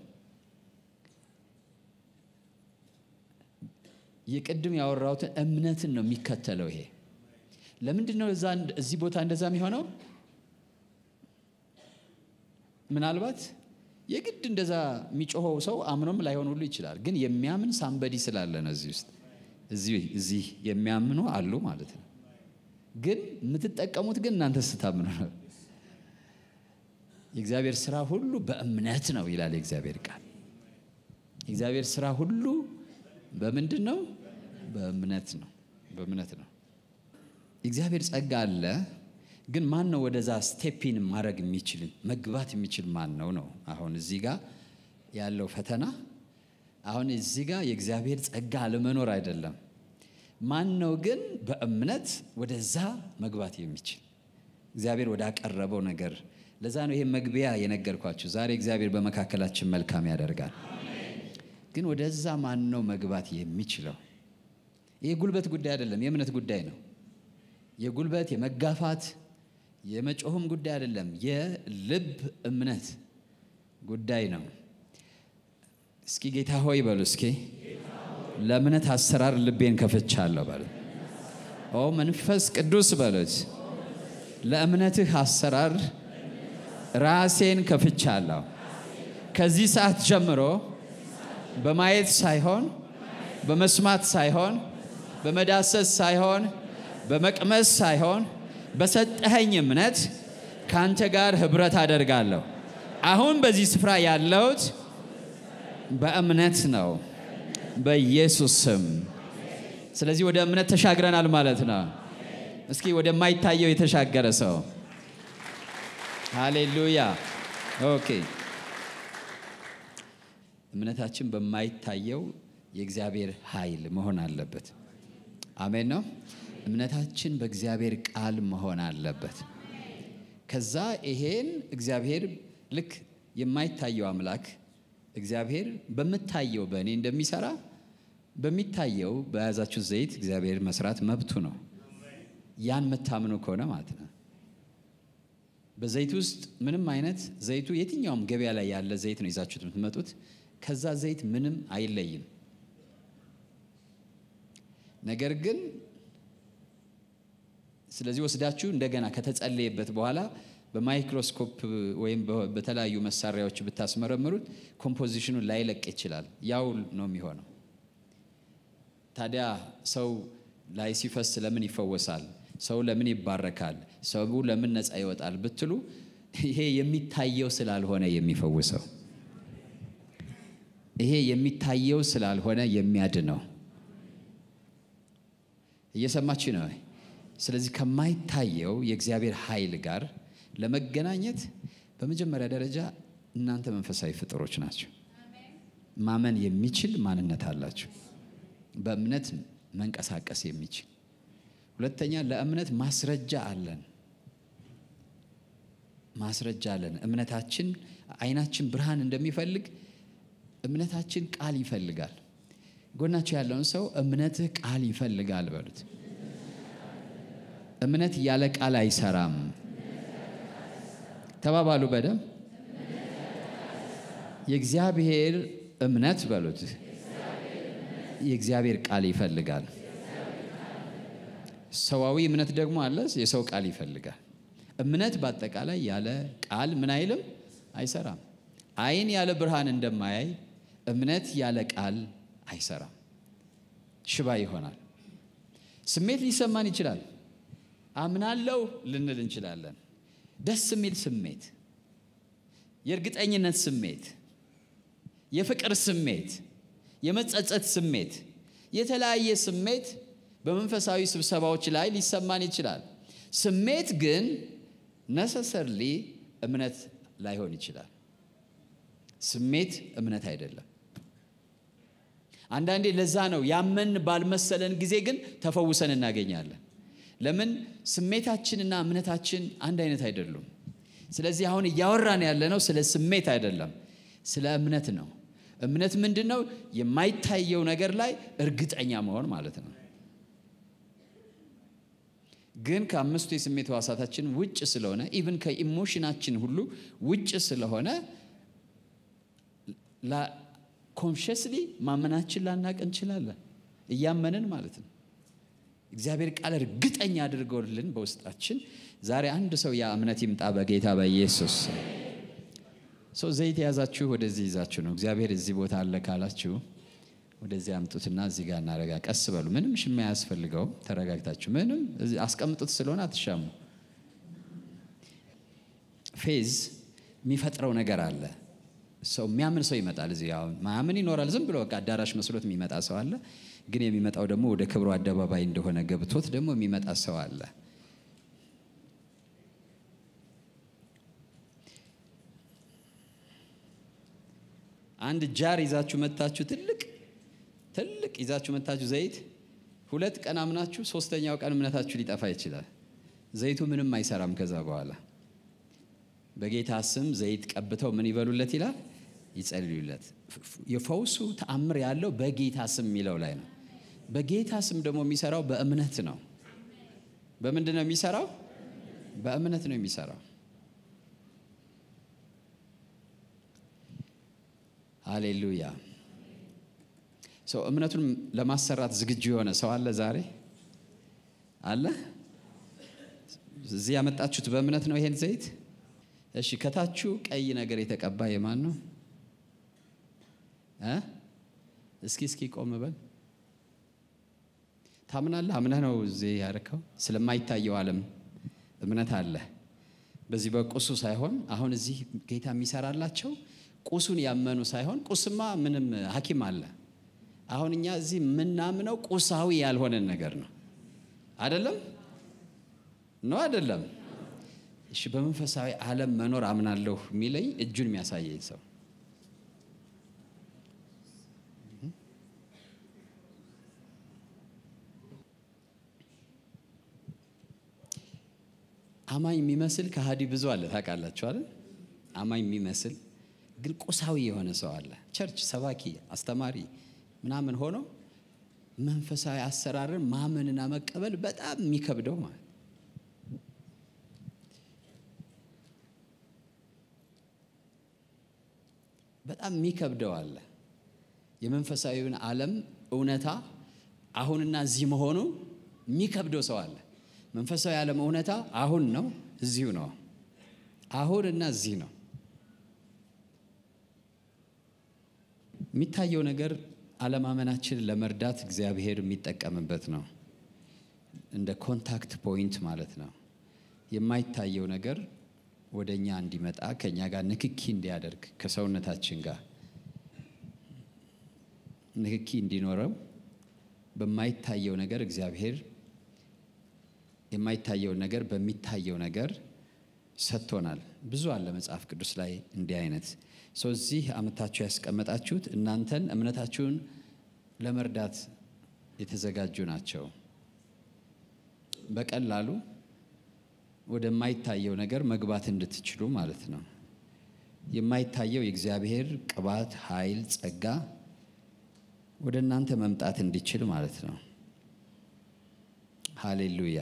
Speaker 1: የቅድም ያወራሁትን እምነትን ነው የሚከተለው። ይሄ ለምንድን ነው እዛ እዚህ ቦታ እንደዛ የሚሆነው? ምናልባት የግድ እንደዛ የሚጮኸው ሰው አምኖም ላይሆን ሁሉ ይችላል። ግን የሚያምን ሳምበዲ ስላለ ነው እዚህ ውስጥ እዚህ የሚያምኑ አሉ ማለት ነው። ግን የምትጠቀሙት ግን እናንተ ስታምኑ ነው። የእግዚአብሔር ስራ ሁሉ በእምነት ነው ይላል የእግዚአብሔር ቃል። የእግዚአብሔር ስራ ሁሉ በምንድን ነው? በእምነት ነው። በእምነት ነው። የእግዚአብሔር ጸጋ አለ። ግን ማን ነው ወደዛ ስቴፒን ማድረግ የሚችል መግባት የሚችል ማን ነው ነው አሁን እዚህ ጋር ያለው ፈተና። አሁን እዚህ ጋር የእግዚአብሔር ጸጋ አለመኖር አይደለም። ማን ነው ግን በእምነት ወደዛ መግባት የሚችል እግዚአብሔር ወዳቀረበው ነገር። ለዛ ነው ይሄ መግቢያ የነገርኳችሁ። ዛሬ እግዚአብሔር በመካከላችን መልካም ያደርጋል። ግን ወደዛ ማን ነው መግባት የሚችለው? ይሄ ጉልበት ጉዳይ አይደለም፣ የእምነት ጉዳይ ነው። የጉልበት የመጋፋት የመጮህም ጉዳይ አይደለም፣ የልብ እምነት ጉዳይ ነው። እስኪ ጌታ ሆይ በሉ እስኪ ለእምነት አሰራር ልቤን ከፍቻለሁ በሉ። ኦ መንፈስ ቅዱስ በሉት ለእምነትህ አሰራር ራሴን ከፍቻለሁ። ከዚህ ሰዓት ጀምሮ በማየት ሳይሆን በመስማት ሳይሆን በመዳሰስ ሳይሆን በመቅመስ ሳይሆን በሰጠኸኝ እምነት ከአንተ ጋር ህብረት አደርጋለሁ። አሁን በዚህ ስፍራ ያለሁት በእምነት ነው፣ በኢየሱስ ስም። ስለዚህ ወደ እምነት ተሻግረናል ማለት ነው። እስኪ ወደማይታየው የተሻገረ ሰው ሃሌሉያ። ኦኬ። እምነታችን በማይታየው የእግዚአብሔር ኃይል መሆን አለበት። አሜን ነው። እምነታችን በእግዚአብሔር ቃል መሆን አለበት። ከዛ ይሄን እግዚአብሔር ልክ የማይታየው አምላክ እግዚአብሔር በምታየው በእኔ እንደሚሰራ በሚታየው በያዛችሁ ዘይት እግዚአብሔር መስራት መብቱ ነው። ያን የምታምኑ ከሆነ ማለት ነው። በዘይት ውስጥ ምንም አይነት ዘይቱ የትኛውም ገበያ ላይ ያለ ዘይት ነው ይዛችሁት የምትመጡት። ከዛ ዘይት ምንም አይለይም። ነገር ግን ስለዚህ ወስዳችሁ እንደገና ከተጸለየበት በኋላ በማይክሮስኮፕ ወይም በተለያዩ መሳሪያዎች ብታስመረምሩት ኮምፖዚሽኑን ላይለቅ ይችላል። ያው ነው የሚሆነው። ታዲያ ሰው ላይ ሲፈስ ለምን ይፈወሳል? ሰው ለምን ይባረካል? ሰው ለምን ነፃ ይወጣል ብትሉ ይሄ የሚታየው ስላልሆነ የሚፈውሰው ይሄ የሚታየው ስላልሆነ የሚያድነው እየሰማች ነው። ስለዚህ ከማይታየው የእግዚአብሔር ኃይል ጋር ለመገናኘት በመጀመሪያ ደረጃ እናንተ መንፈሳዊ ፍጥሮች ናቸው። ማመን የሚችል ማንነት አላቸው። በእምነት መንቀሳቀስ የሚችል ሁለተኛ፣ ለእምነት ማስረጃ አለን። ማስረጃ አለን። እምነታችን አይናችን ብርሃን እንደሚፈልግ እምነታችን ቃል ይፈልጋል። ጎናቸው ያለውን ሰው እምነትህ ቃል ይፈልጋል በሉት። እምነት ያለ ቃል አይሰራም። ተባባሉ በደም የእግዚአብሔር እምነት በሉት የእግዚአብሔር ቃል ይፈልጋል። ሰዋዊ እምነት ደግሞ አለ፣ የሰው ቃል ይፈልጋል። እምነት በአጠቃላይ ያለ ቃል ምን አይልም አይሰራም። አይን ያለ ብርሃን እንደማያይ እምነት ያለ ቃል አይሰራም፣ ሽባ ይሆናል። ስሜት ሊሰማን ይችላል። አምናለው ልንል እንችላለን። ደስ የሚል ስሜት፣ የእርግጠኝነት ስሜት፣ የፍቅር ስሜት፣ የመጸጸት ስሜት፣ የተለያየ ስሜት በመንፈሳዊ ስብሰባዎች ላይ ሊሰማን ይችላል። ስሜት ግን ነሰሰርሊ እምነት ላይሆን ይችላል። ስሜት እምነት አይደለም። አንዳንዴ ለዛ ነው ያመን ባልመሰለን ጊዜ ግን ተፈውሰን እናገኛለን። ለምን? ስሜታችንና እምነታችን አንድ አይነት አይደሉም። ስለዚህ አሁን እያወራን ያለነው ስለ ስሜት አይደለም፣ ስለ እምነት ነው። እምነት ምንድን ነው? የማይታየው ነገር ላይ እርግጠኛ መሆን ማለት ነው። ግን ከአምስቱ የስሜት ሕዋሳታችን ውጭ ስለሆነ ኢቭን ከኢሞሽናችን ሁሉ ውጭ ስለሆነ ኮንሽስሊ ማመናችን ላናቅ እንችላለን። እያመንን ማለት ነው። እግዚአብሔር ቃል እርግጠኛ አድርገውልን በውስጣችን ዛሬ አንድ ሰው ያ እምነት ይምጣ በጌታ በኢየሱስ ሰው ዘይት የያዛችሁ ወደዚህ ይዛችሁ ነው። እግዚአብሔር እዚህ ቦታ አለ ካላችሁ ወደዚህ አምጡትና እዚህ ጋር እናረጋ። ቀስ በሉ። ምንም ሽማ ያስፈልገው። ተረጋግታችሁ ምንም አስቀምጡት ስለሆነ አትሻሙ። ፌዝ የሚፈጥረው ነገር አለ። ሰው የሚያምን ሰው ይመጣል። እዚህ አሁን ማያምን ይኖራል። ዝም ብሎ በቃ አዳራሽ መስሎት የሚመጣ ሰው አለ። ግን የሚመጣው ደግሞ ወደ ክብሩ አደባባይ እንደሆነ ገብቶት ደግሞ የሚመጣ ሰው አለ። አንድ ጃር ይዛችሁ መታችሁ ትልቅ ትልቅ ይዛችሁ መታችሁ ዘይት ሁለት ቀን አምናችሁ ሶስተኛው ቀን እምነታችሁ ሊጠፋ ይችላል። ዘይቱ ምንም አይሰራም። ከዛ በኋላ በጌታ ስም ዘይት ቀብተው ምን ይበሉለት ይላል፣ ይጸልዩለት። የፈውሱ ተአምር ያለው በጌታ ስም የሚለው ላይ ነው። በጌታ ስም ደግሞ የሚሰራው በእምነት ነው። በምንድን ነው የሚሰራው? በእምነት ነው የሚሰራው። ሃሌሉያ። ሰው እምነቱን ለማሰራት ዝግጁ የሆነ ሰው አለ ዛሬ አለ። እዚህ ያመጣችሁት በእምነት ነው ይሄን ዘይት። እሺ፣ ከታችሁ ቀይ ነገር የተቀባ የማን ነው? እስኪ እስኪ ቆም በል። ታምናለህ? አምነህ ነው እዚህ ያደረከው። ስለማይታየው ዓለም እምነት አለ። በዚህ በቁሱ ሳይሆን አሁን እዚህ ጌታ የሚሰራላቸው ቁሱን ያመኑ ሳይሆን ቁስማ ምንም ሐኪም አለ። አሁን እኛ እዚህ የምናምነው ቁሳዊ ያልሆነን ነገር ነው። አይደለም ነው አይደለም። እሺ በመንፈሳዊ ዓለም መኖር አምናለሁ የሚለኝ እጁን የሚያሳየኝ ሰው አማኝ የሚመስል ከሃዲ ብዙ አለ። ታውቃላችሁ አይደል? አማኝ የሚመስል ግን ቁሳዊ የሆነ ሰው አለ። ቸርች ሰባኪ፣ አስተማሪ ምናምን ሆኖ መንፈሳዊ አሰራርን ማመንና መቀበል በጣም የሚከብደው ማለት በጣም የሚከብደው አለ። የመንፈሳዊውን ዓለም እውነታ አሁንና እዚህ መሆኑ የሚከብደው ሰው አለ። መንፈሳዊ ዓለም እውነታ አሁን ነው፣ እዚሁ ነው። አሁን እና እዚህ ነው። የሚታየው ነገር አለማመናችንን ለመርዳት እግዚአብሔር የሚጠቀምበት ነው። እንደ ኮንታክት ፖይንት ማለት ነው። የማይታየው ነገር ወደ እኛ እንዲመጣ ከእኛ ጋር ንክኪ እንዲያደርግ ከሰውነታችን ጋር ንክኪ እንዲኖረው በማይታየው ነገር እግዚአብሔር የማይታየውን ነገር በሚታየው ነገር ሰጥቶናል። ብዙ አለ መጽሐፍ ቅዱስ ላይ እንዲህ አይነት ሰው እዚህ አመታችሁ ያስቀመጣችሁት እናንተን እምነታችሁን ለመርዳት የተዘጋጁ ናቸው። በቀላሉ ወደማይታየው ነገር መግባት እንድትችሉ ማለት ነው። የማይታየው የእግዚአብሔር ቅባት፣ ኃይል፣ ጸጋ ወደ እናንተ መምጣት እንዲችል ማለት ነው። ሃሌሉያ።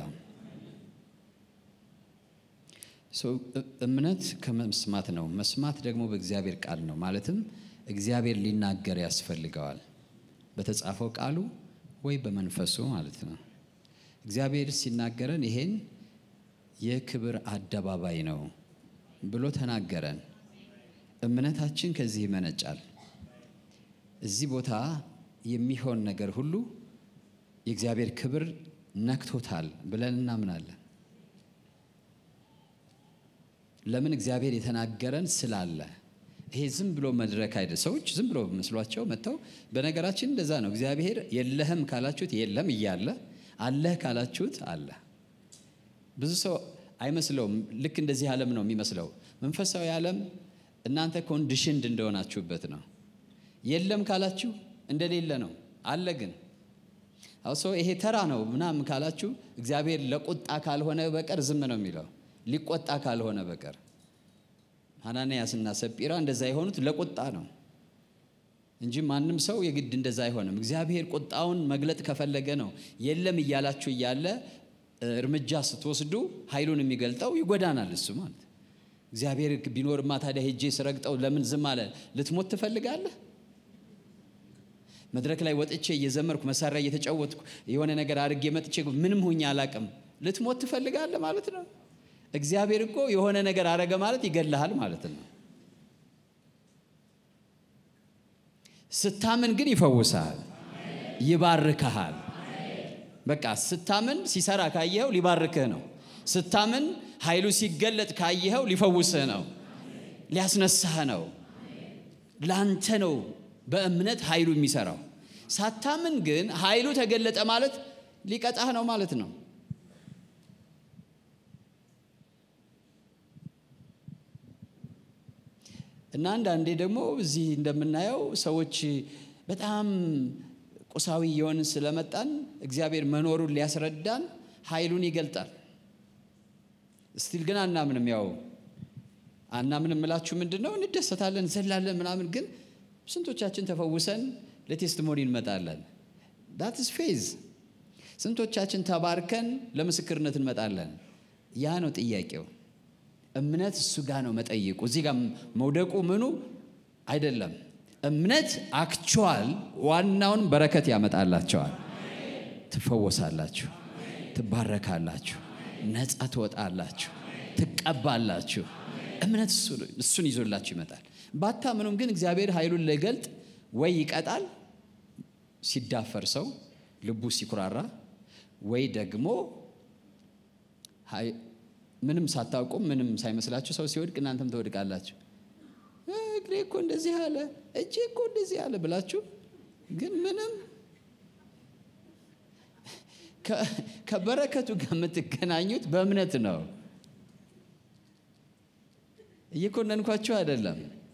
Speaker 1: እምነት ከመስማት ነው። መስማት ደግሞ በእግዚአብሔር ቃል ነው። ማለትም እግዚአብሔር ሊናገር ያስፈልገዋል፣ በተጻፈው ቃሉ ወይ በመንፈሱ ማለት ነው። እግዚአብሔር ሲናገረን ይሄን የክብር አደባባይ ነው ብሎ ተናገረን። እምነታችን ከዚህ ይመነጫል። እዚህ ቦታ የሚሆን ነገር ሁሉ የእግዚአብሔር ክብር ነክቶታል ብለን እናምናለን። ለምን? እግዚአብሔር የተናገረን ስላለ። ይሄ ዝም ብሎ መድረክ አይደል። ሰዎች ዝም ብሎ መስሏቸው መጥተው፣ በነገራችን እንደዛ ነው። እግዚአብሔር የለህም ካላችሁት የለም እያለ አለህ ካላችሁት አለ። ብዙ ሰው አይመስለውም። ልክ እንደዚህ ዓለም ነው የሚመስለው። መንፈሳዊ ዓለም እናንተ ኮንዲሽንድ እንደሆናችሁበት ነው። የለም ካላችሁ እንደሌለ ነው። አለ ግን ሰው ይሄ ተራ ነው ምናምን ካላችሁ እግዚአብሔር ለቁጣ ካልሆነ በቀር ዝም ነው የሚለው ሊቆጣ ካልሆነ በቀር ሐናንያስና ሰጲራ እንደዛ የሆኑት ለቁጣ ነው እንጂ ማንም ሰው የግድ እንደዛ አይሆንም። እግዚአብሔር ቁጣውን መግለጥ ከፈለገ ነው። የለም እያላችሁ እያለ እርምጃ ስትወስዱ ኃይሉን የሚገልጠው ይጎዳናል። እሱ ማለት እግዚአብሔር ቢኖርማ ታዲያ ሄጄ ስረግጠው ለምን ዝም አለ? ልትሞት ትፈልጋለህ? መድረክ ላይ ወጥቼ እየዘመርኩ መሳሪያ እየተጫወትኩ የሆነ ነገር አድርጌ መጥቼ ምንም ሁኜ አላቅም ልትሞት ትፈልጋለህ ማለት ነው። እግዚአብሔር እኮ የሆነ ነገር አረገ ማለት ይገልሃል ማለት ነው። ስታምን ግን ይፈውስሃል፣ ይባርክሃል። በቃ ስታምን ሲሰራ ካየኸው ሊባርክህ ነው። ስታምን ኃይሉ ሲገለጥ ካየኸው ሊፈውስህ ነው፣ ሊያስነሳህ ነው። ላንተ ነው በእምነት ኃይሉ የሚሰራው። ሳታምን ግን ኃይሉ ተገለጠ ማለት ሊቀጣህ ነው ማለት ነው። እና አንዳንዴ ደግሞ እዚህ እንደምናየው ሰዎች በጣም ቁሳዊ የሆንን ስለመጣን እግዚአብሔር መኖሩን ሊያስረዳን ኃይሉን ይገልጣል። ስቲል ግን አናምንም። ያው አናምንም የምላችሁ ምንድን ነው? እንደሰታለን፣ እንዘላለን ምናምን ግን ስንቶቻችን ተፈውሰን ለቴስቲሞኒ እንመጣለን? ዳትስ ፌዝ። ስንቶቻችን ተባርከን ለምስክርነት እንመጣለን? ያ ነው ጥያቄው። እምነት እሱ ጋር ነው መጠይቁ። እዚህ ጋር መውደቁ ምኑ አይደለም። እምነት አክቹዋል ዋናውን በረከት ያመጣላቸዋል። ትፈወሳላችሁ፣ ትባረካላችሁ፣ ነፃ ትወጣላችሁ፣ ትቀባላችሁ። እምነት እሱን ይዞላችሁ ይመጣል። ባታምኑም ግን እግዚአብሔር ኃይሉን ሊገልጥ ወይ ይቀጣል ሲዳፈር ሰው ልቡ ሲኩራራ፣ ወይ ደግሞ ምንም ሳታውቁም ምንም ሳይመስላችሁ ሰው ሲወድቅ እናንተም ትወድቃላችሁ። እግሬ እኮ እንደዚህ አለ፣ እጄ እኮ እንደዚህ አለ ብላችሁ ግን ምንም ከበረከቱ ጋር የምትገናኙት በእምነት ነው። እየኮነንኳችሁ አይደለም።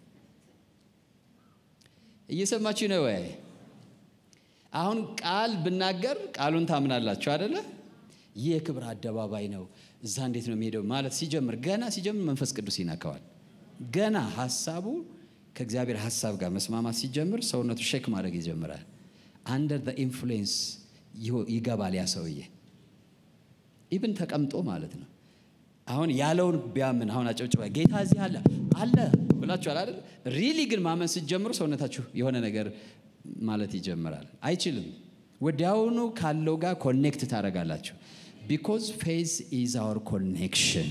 Speaker 1: እየሰማችሁ ነው ወይ? አሁን ቃል ብናገር ቃሉን ታምናላችሁ አደለ? ይህ የክብር አደባባይ ነው፣ እዛ እንዴት ነው የሚሄደው ማለት ሲጀምር ገና ሲጀምር መንፈስ ቅዱስ ይነካዋል። ገና ሀሳቡ ከእግዚአብሔር ሀሳብ ጋር መስማማት ሲጀምር ሰውነቱ ሼክ ማድረግ ይጀምራል። አንደር ዘ ኢንፍሉዌንስ ይገባል ያ ሰውዬ ኢብን ተቀምጦ ማለት ነው። አሁን ያለውን ቢያምን አሁን አጨብጭባ ጌታ እዚህ አለ አለ ብላችኋል አይደል? ሪሊ ግን ማመን ስትጀምሩ ሰውነታችሁ የሆነ ነገር ማለት ይጀምራል። አይችልም። ወዲያውኑ ካለው ጋር ኮኔክት ታደርጋላችሁ። ቢኮዝ ፌዝ ኢዝ አወር ኮኔክሽን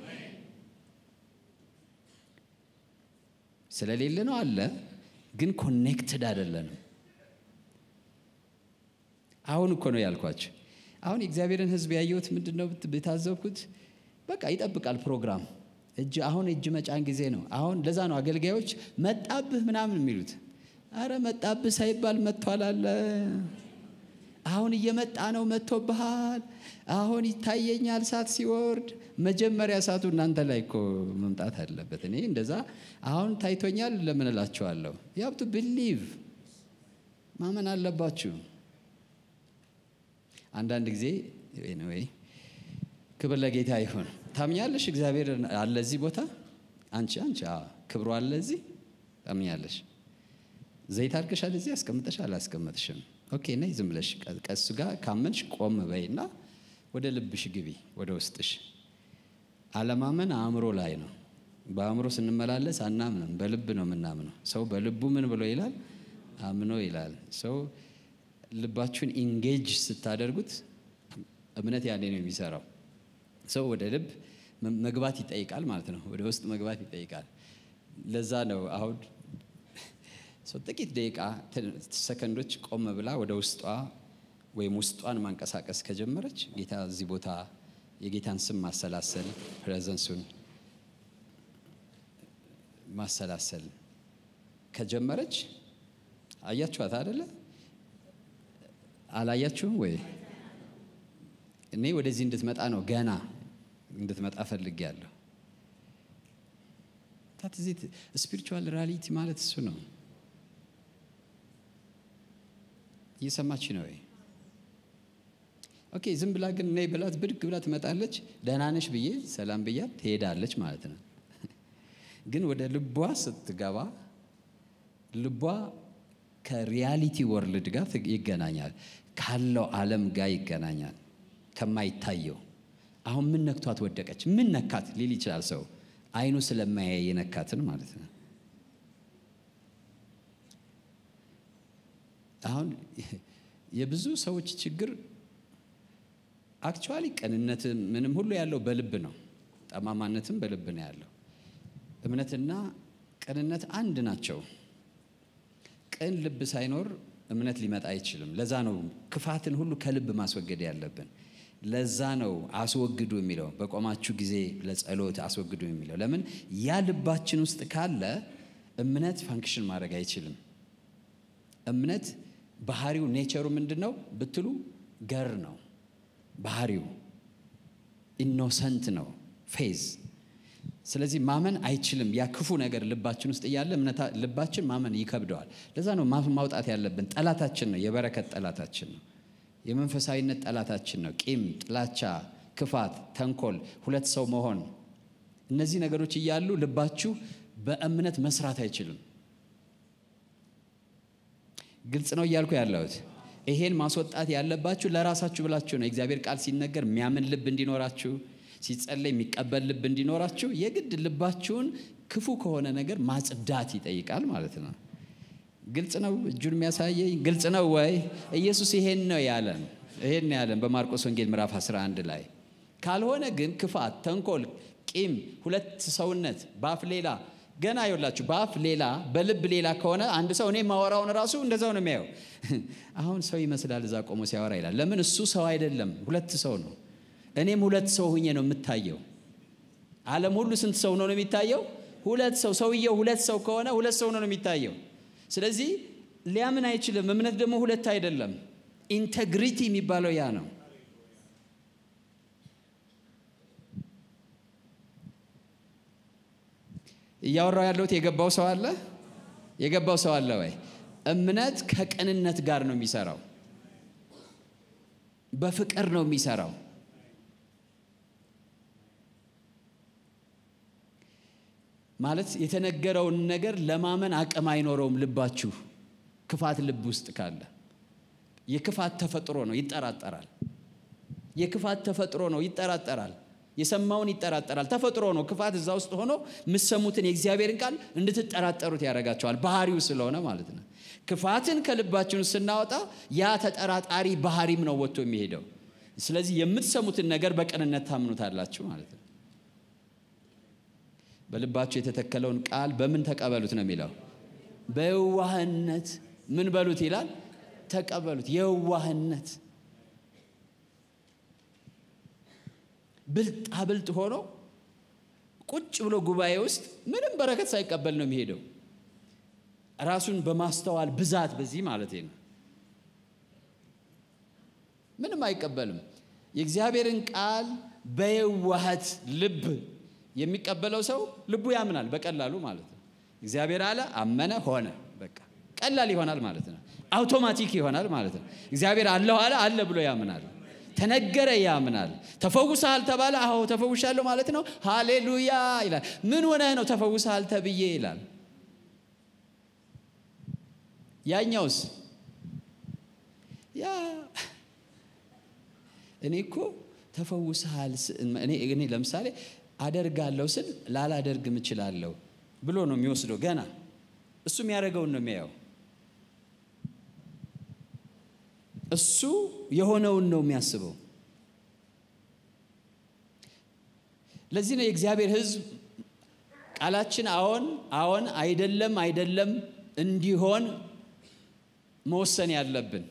Speaker 1: ስለሌለ ነው አለ፣ ግን ኮኔክትድ አይደለንም። አሁን እኮ ነው ያልኳቸው። አሁን የእግዚአብሔርን ሕዝብ ያየሁት ምንድን ነው የታዘብኩት? በቃ ይጠብቃል ፕሮግራም እጅ አሁን እጅ መጫን ጊዜ ነው። አሁን ለዛ ነው አገልጋዮች መጣብህ ምናምን የሚሉት። አረ መጣብህ ሳይባል መጥቷል አለ። አሁን እየመጣ ነው መጥቶብሃል። አሁን ይታየኛል እሳት ሲወርድ። መጀመሪያ እሳቱ እናንተ ላይ እኮ መምጣት አለበት። እኔ እንደዛ አሁን ታይቶኛል ለምን እላችኋለሁ? ያብቱ ብሊቭ ማመን አለባችሁ። አንዳንድ ጊዜ ወይ ክብር ለጌታ ይሁን። ታምኛለሽ? እግዚአብሔር አለ እዚህ ቦታ። አንቺ አንቺ ክብሩ አለ እዚህ ታምኛለሽ? ዘይት አድርገሻል እዚህ አስቀምጠሽ አላስቀመጥሽም? ኦኬ ነይ ዝም ብለሽ ቀሱ ጋር ካመንሽ ቆም በይና ወደ ልብሽ ግቢ፣ ወደ ውስጥሽ። አለማመን አእምሮ ላይ ነው። በአእምሮ ስንመላለስ አናምንም፣ በልብ ነው የምናምነው። ሰው በልቡ ምን ብሎ ይላል? አምኖ ይላል። ሰው ልባችሁን ኢንጌጅ ስታደርጉት እምነት ያኔ ነው የሚሰራው። ሰው ወደ ልብ መግባት ይጠይቃል ማለት ነው። ወደ ውስጥ መግባት ይጠይቃል። ለዛ ነው አሁን ሰው ጥቂት ደቂቃ ሰከንዶች ቆም ብላ ወደ ውስጧ ወይም ውስጧን ማንቀሳቀስ ከጀመረች ጌታ እዚህ ቦታ የጌታን ስም ማሰላሰል ፕሬዘንሱን ማሰላሰል ከጀመረች አያችኋት አደለ? አላያችሁም ወይ? እኔ ወደዚህ እንድትመጣ ነው ገና እንድትመጣ ፈልጌያለሁ። ታትዚት ስፒሪቹዋል ሪያሊቲ ማለት እሱ ነው። እየሰማች ነው ወይ? ኦኬ ዝም ብላ ግን እኔ ብላት ብድግ ብላ ትመጣለች። ደህና ነሽ ብዬ ሰላም ብያት ትሄዳለች ማለት ነው። ግን ወደ ልቧ ስትገባ ልቧ ከሪያሊቲ ወርልድ ጋር ይገናኛል፣ ካለው ዓለም ጋር ይገናኛል። ከማይታየው አሁን ምን ነክቷት ወደቀች? ምን ነካት ሊል ይችላል ሰው። አይኑ ስለማያይ የነካትን ማለት ነው። አሁን የብዙ ሰዎች ችግር አክቹዋሊ ቅንነት ምንም ሁሉ ያለው በልብ ነው። ጠማማነትም በልብ ነው ያለው። እምነትና ቅንነት አንድ ናቸው። ቅን ልብ ሳይኖር እምነት ሊመጣ አይችልም። ለዛ ነው ክፋትን ሁሉ ከልብ ማስወገድ ያለብን። ለዛ ነው አስወግዱ የሚለው በቆማችሁ ጊዜ ለጸሎት አስወግዱ የሚለው። ለምን ያ ልባችን ውስጥ ካለ እምነት ፋንክሽን ማድረግ አይችልም። እምነት ባህሪው ኔቸሩ ምንድን ነው ብትሉ ገር ነው ባህሪው ኢኖሰንት ነው ፌዝ ስለዚህ ማመን አይችልም ያ ክፉ ነገር ልባችን ውስጥ እያለ ልባችን ማመን ይከብደዋል ለዛ ነው ማውጣት ያለብን ጠላታችን ነው የበረከት ጠላታችን ነው የመንፈሳዊነት ጠላታችን ነው ቂም ጥላቻ ክፋት ተንኮል ሁለት ሰው መሆን እነዚህ ነገሮች እያሉ ልባችሁ በእምነት መስራት አይችልም ግልጽ ነው እያልኩ ያለሁት ይሄን ማስወጣት ያለባችሁ ለራሳችሁ ብላችሁ ነው የእግዚአብሔር ቃል ሲነገር የሚያምን ልብ እንዲኖራችሁ ሲጸለይ የሚቀበል ልብ እንዲኖራችሁ የግድ ልባችሁን ክፉ ከሆነ ነገር ማጽዳት ይጠይቃል ማለት ነው ግልጽ ነው እጁን የሚያሳየኝ ግልጽ ነው ወይ ኢየሱስ ይሄን ነው ያለን ይሄን ያለን በማርቆስ ወንጌል ምዕራፍ 11 ላይ ካልሆነ ግን ክፋት ተንኮል ቂም ሁለት ሰውነት በአፍ ሌላ ገና ይወላችሁ በአፍ ሌላ በልብ ሌላ ከሆነ አንድ ሰው እኔ ማወራውን ራሱ እንደዛው ነው የሚያየው አሁን ሰው ይመስላል እዛ ቆሞ ሲያወራ ይላል ለምን እሱ ሰው አይደለም ሁለት ሰው ነው እኔም ሁለት ሰው ሁኜ ነው የምታየው አለም ሁሉ ስንት ሰው ነው የሚታየው ሁለት ሰው ሰውየው ሁለት ሰው ከሆነ ሁለት ሰው ነው የሚታየው ስለዚህ ሊያምን አይችልም እምነት ደግሞ ሁለት አይደለም ኢንቴግሪቲ የሚባለው ያ ነው እያወራው ያለሁት የገባው ሰው አለ የገባው ሰው አለ ወይ እምነት ከቅንነት ጋር ነው የሚሰራው በፍቅር ነው የሚሰራው ማለት የተነገረውን ነገር ለማመን አቅም አይኖረውም ልባችሁ ክፋት ልብ ውስጥ ካለ የክፋት ተፈጥሮ ነው ይጠራጠራል የክፋት ተፈጥሮ ነው ይጠራጠራል የሰማውን ይጠራጠራል ተፈጥሮ ነው ክፋት እዛ ውስጥ ሆኖ የምሰሙትን የእግዚአብሔርን ቃል እንድትጠራጠሩት ያደርጋቸዋል ባህሪው ስለሆነ ማለት ነው ክፋትን ከልባችን ውስጥ ስናወጣ ያ ተጠራጣሪ ባህሪም ነው ወጥቶ የሚሄደው ስለዚህ የምትሰሙትን ነገር በቅንነት ታምኑታላችሁ ማለት ነው በልባችሁ የተተከለውን ቃል በምን ተቀበሉት ነው የሚለው በየዋህነት ምን በሉት ይላል ተቀበሉት የዋህነት ብልጥ አብልጥ ሆኖ ቁጭ ብሎ ጉባኤ ውስጥ ምንም በረከት ሳይቀበል ነው የሚሄደው ራሱን በማስተዋል ብዛት በዚህ ማለት ነው ምንም አይቀበልም የእግዚአብሔርን ቃል በየዋህት ልብ የሚቀበለው ሰው ልቡ ያምናል በቀላሉ ማለት ነው እግዚአብሔር አለ አመነ ሆነ በቃ ቀላል ይሆናል ማለት ነው አውቶማቲክ ይሆናል ማለት ነው እግዚአብሔር አለሁ አለ አለ ብሎ ያምናል ተነገረ ያምናል ተፈውሰሃል ተባለ አዎ ተፈውሻለሁ ማለት ነው ሃሌሉያ ይላል ምን ሆነህ ነው ተፈውሰሃል ተብዬ ይላል ያኛውስ ያ እኔ እኮ ተፈውሰሃል እኔ ለምሳሌ አደርጋለሁ ስል ላላደርግም እችላለሁ ብሎ ነው የሚወስደው ገና እሱ የሚያደርገውን ነው የሚያየው እሱ የሆነውን ነው የሚያስበው ለዚህ ነው የእግዚአብሔር ህዝብ ቃላችን አዎን አዎን አይደለም አይደለም እንዲሆን መወሰን ያለብን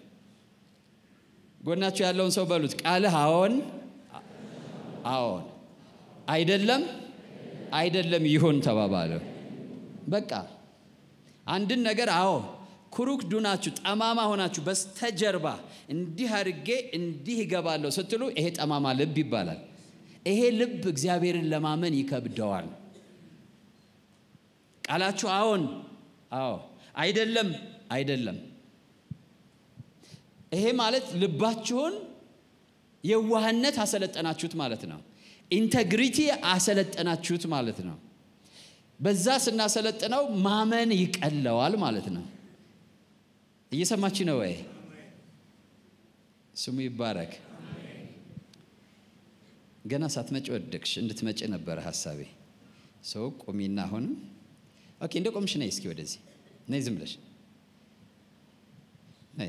Speaker 1: ጎናችሁ ያለውን ሰው በሉት ቃልህ አዎን አዎን አይደለም አይደለም ይሁን ተባባለ በቃ አንድን ነገር አዎ ኩሩክ ዱናችሁ ጠማማ ሆናችሁ በስተጀርባ እንዲህ አድርጌ እንዲህ ይገባለሁ ስትሉ ይሄ ጠማማ ልብ ይባላል ይሄ ልብ እግዚአብሔርን ለማመን ይከብደዋል ቃላችሁ አዎን አዎ አይደለም አይደለም ይሄ ማለት ልባችሁን የዋህነት አሰለጠናችሁት ማለት ነው ኢንተግሪቲ አሰለጠናችሁት ማለት ነው በዛ ስናሰለጥነው ማመን ይቀለዋል ማለት ነው እየሰማች ነው ወይ ስሙ ይባረክ ገና ሳትመጪ ወደቅሽ። እንድትመጪ ነበረ ሀሳቤ። ሰው ቁሚና አሁንም ኦኬ፣ እንደ ቆምሽ ነይ እስኪ ወደዚህ ነይ፣ ዝም ብለሽ ነይ።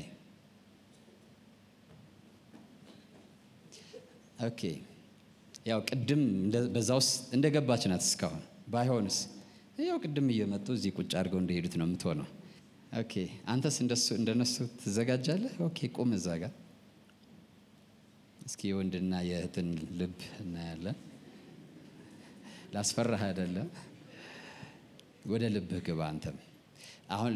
Speaker 1: ኦኬ፣ ያው ቅድም በዛ ውስጥ እንደ ገባች ናት እስካሁን። ባይሆንስ ያው ቅድም እየመጡ እዚህ ቁጭ አድርገው እንደሄዱት ነው የምትሆነው። ኦኬ፣ አንተስ እንደሱ እንደነሱ ትዘጋጃለህ? ኦኬ፣ ቁም እዛ ጋር እስኪ የወንድና የእህትን ልብ እናያለን። ላስፈራህ አይደለም፣ ወደ ልብህ ግባ። አንተም አሁን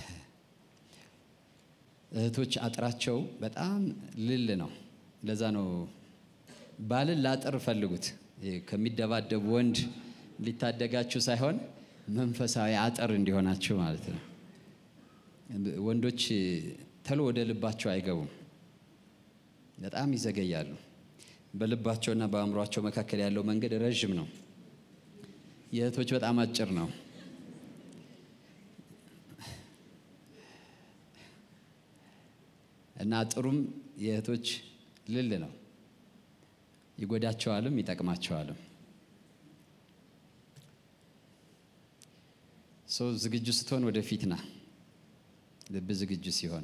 Speaker 1: እህቶች አጥራቸው በጣም ልል ነው። ለዛ ነው ባልን ላጥር ፈልጉት። ከሚደባደብ ወንድ ሊታደጋችሁ ሳይሆን መንፈሳዊ አጥር እንዲሆናችሁ ማለት ነው። ወንዶች ተሎ ወደ ልባቸው አይገቡም። በጣም ይዘገያሉ። በልባቸውና በአእምሯቸው መካከል ያለው መንገድ ረዥም ነው። የእህቶች በጣም አጭር ነው። እና አጥሩም የእህቶች ልል ነው። ይጎዳቸዋልም ይጠቅማቸዋልም። ሰው ዝግጁ ስትሆን ወደፊት ና። ልብ ዝግጁ ሲሆን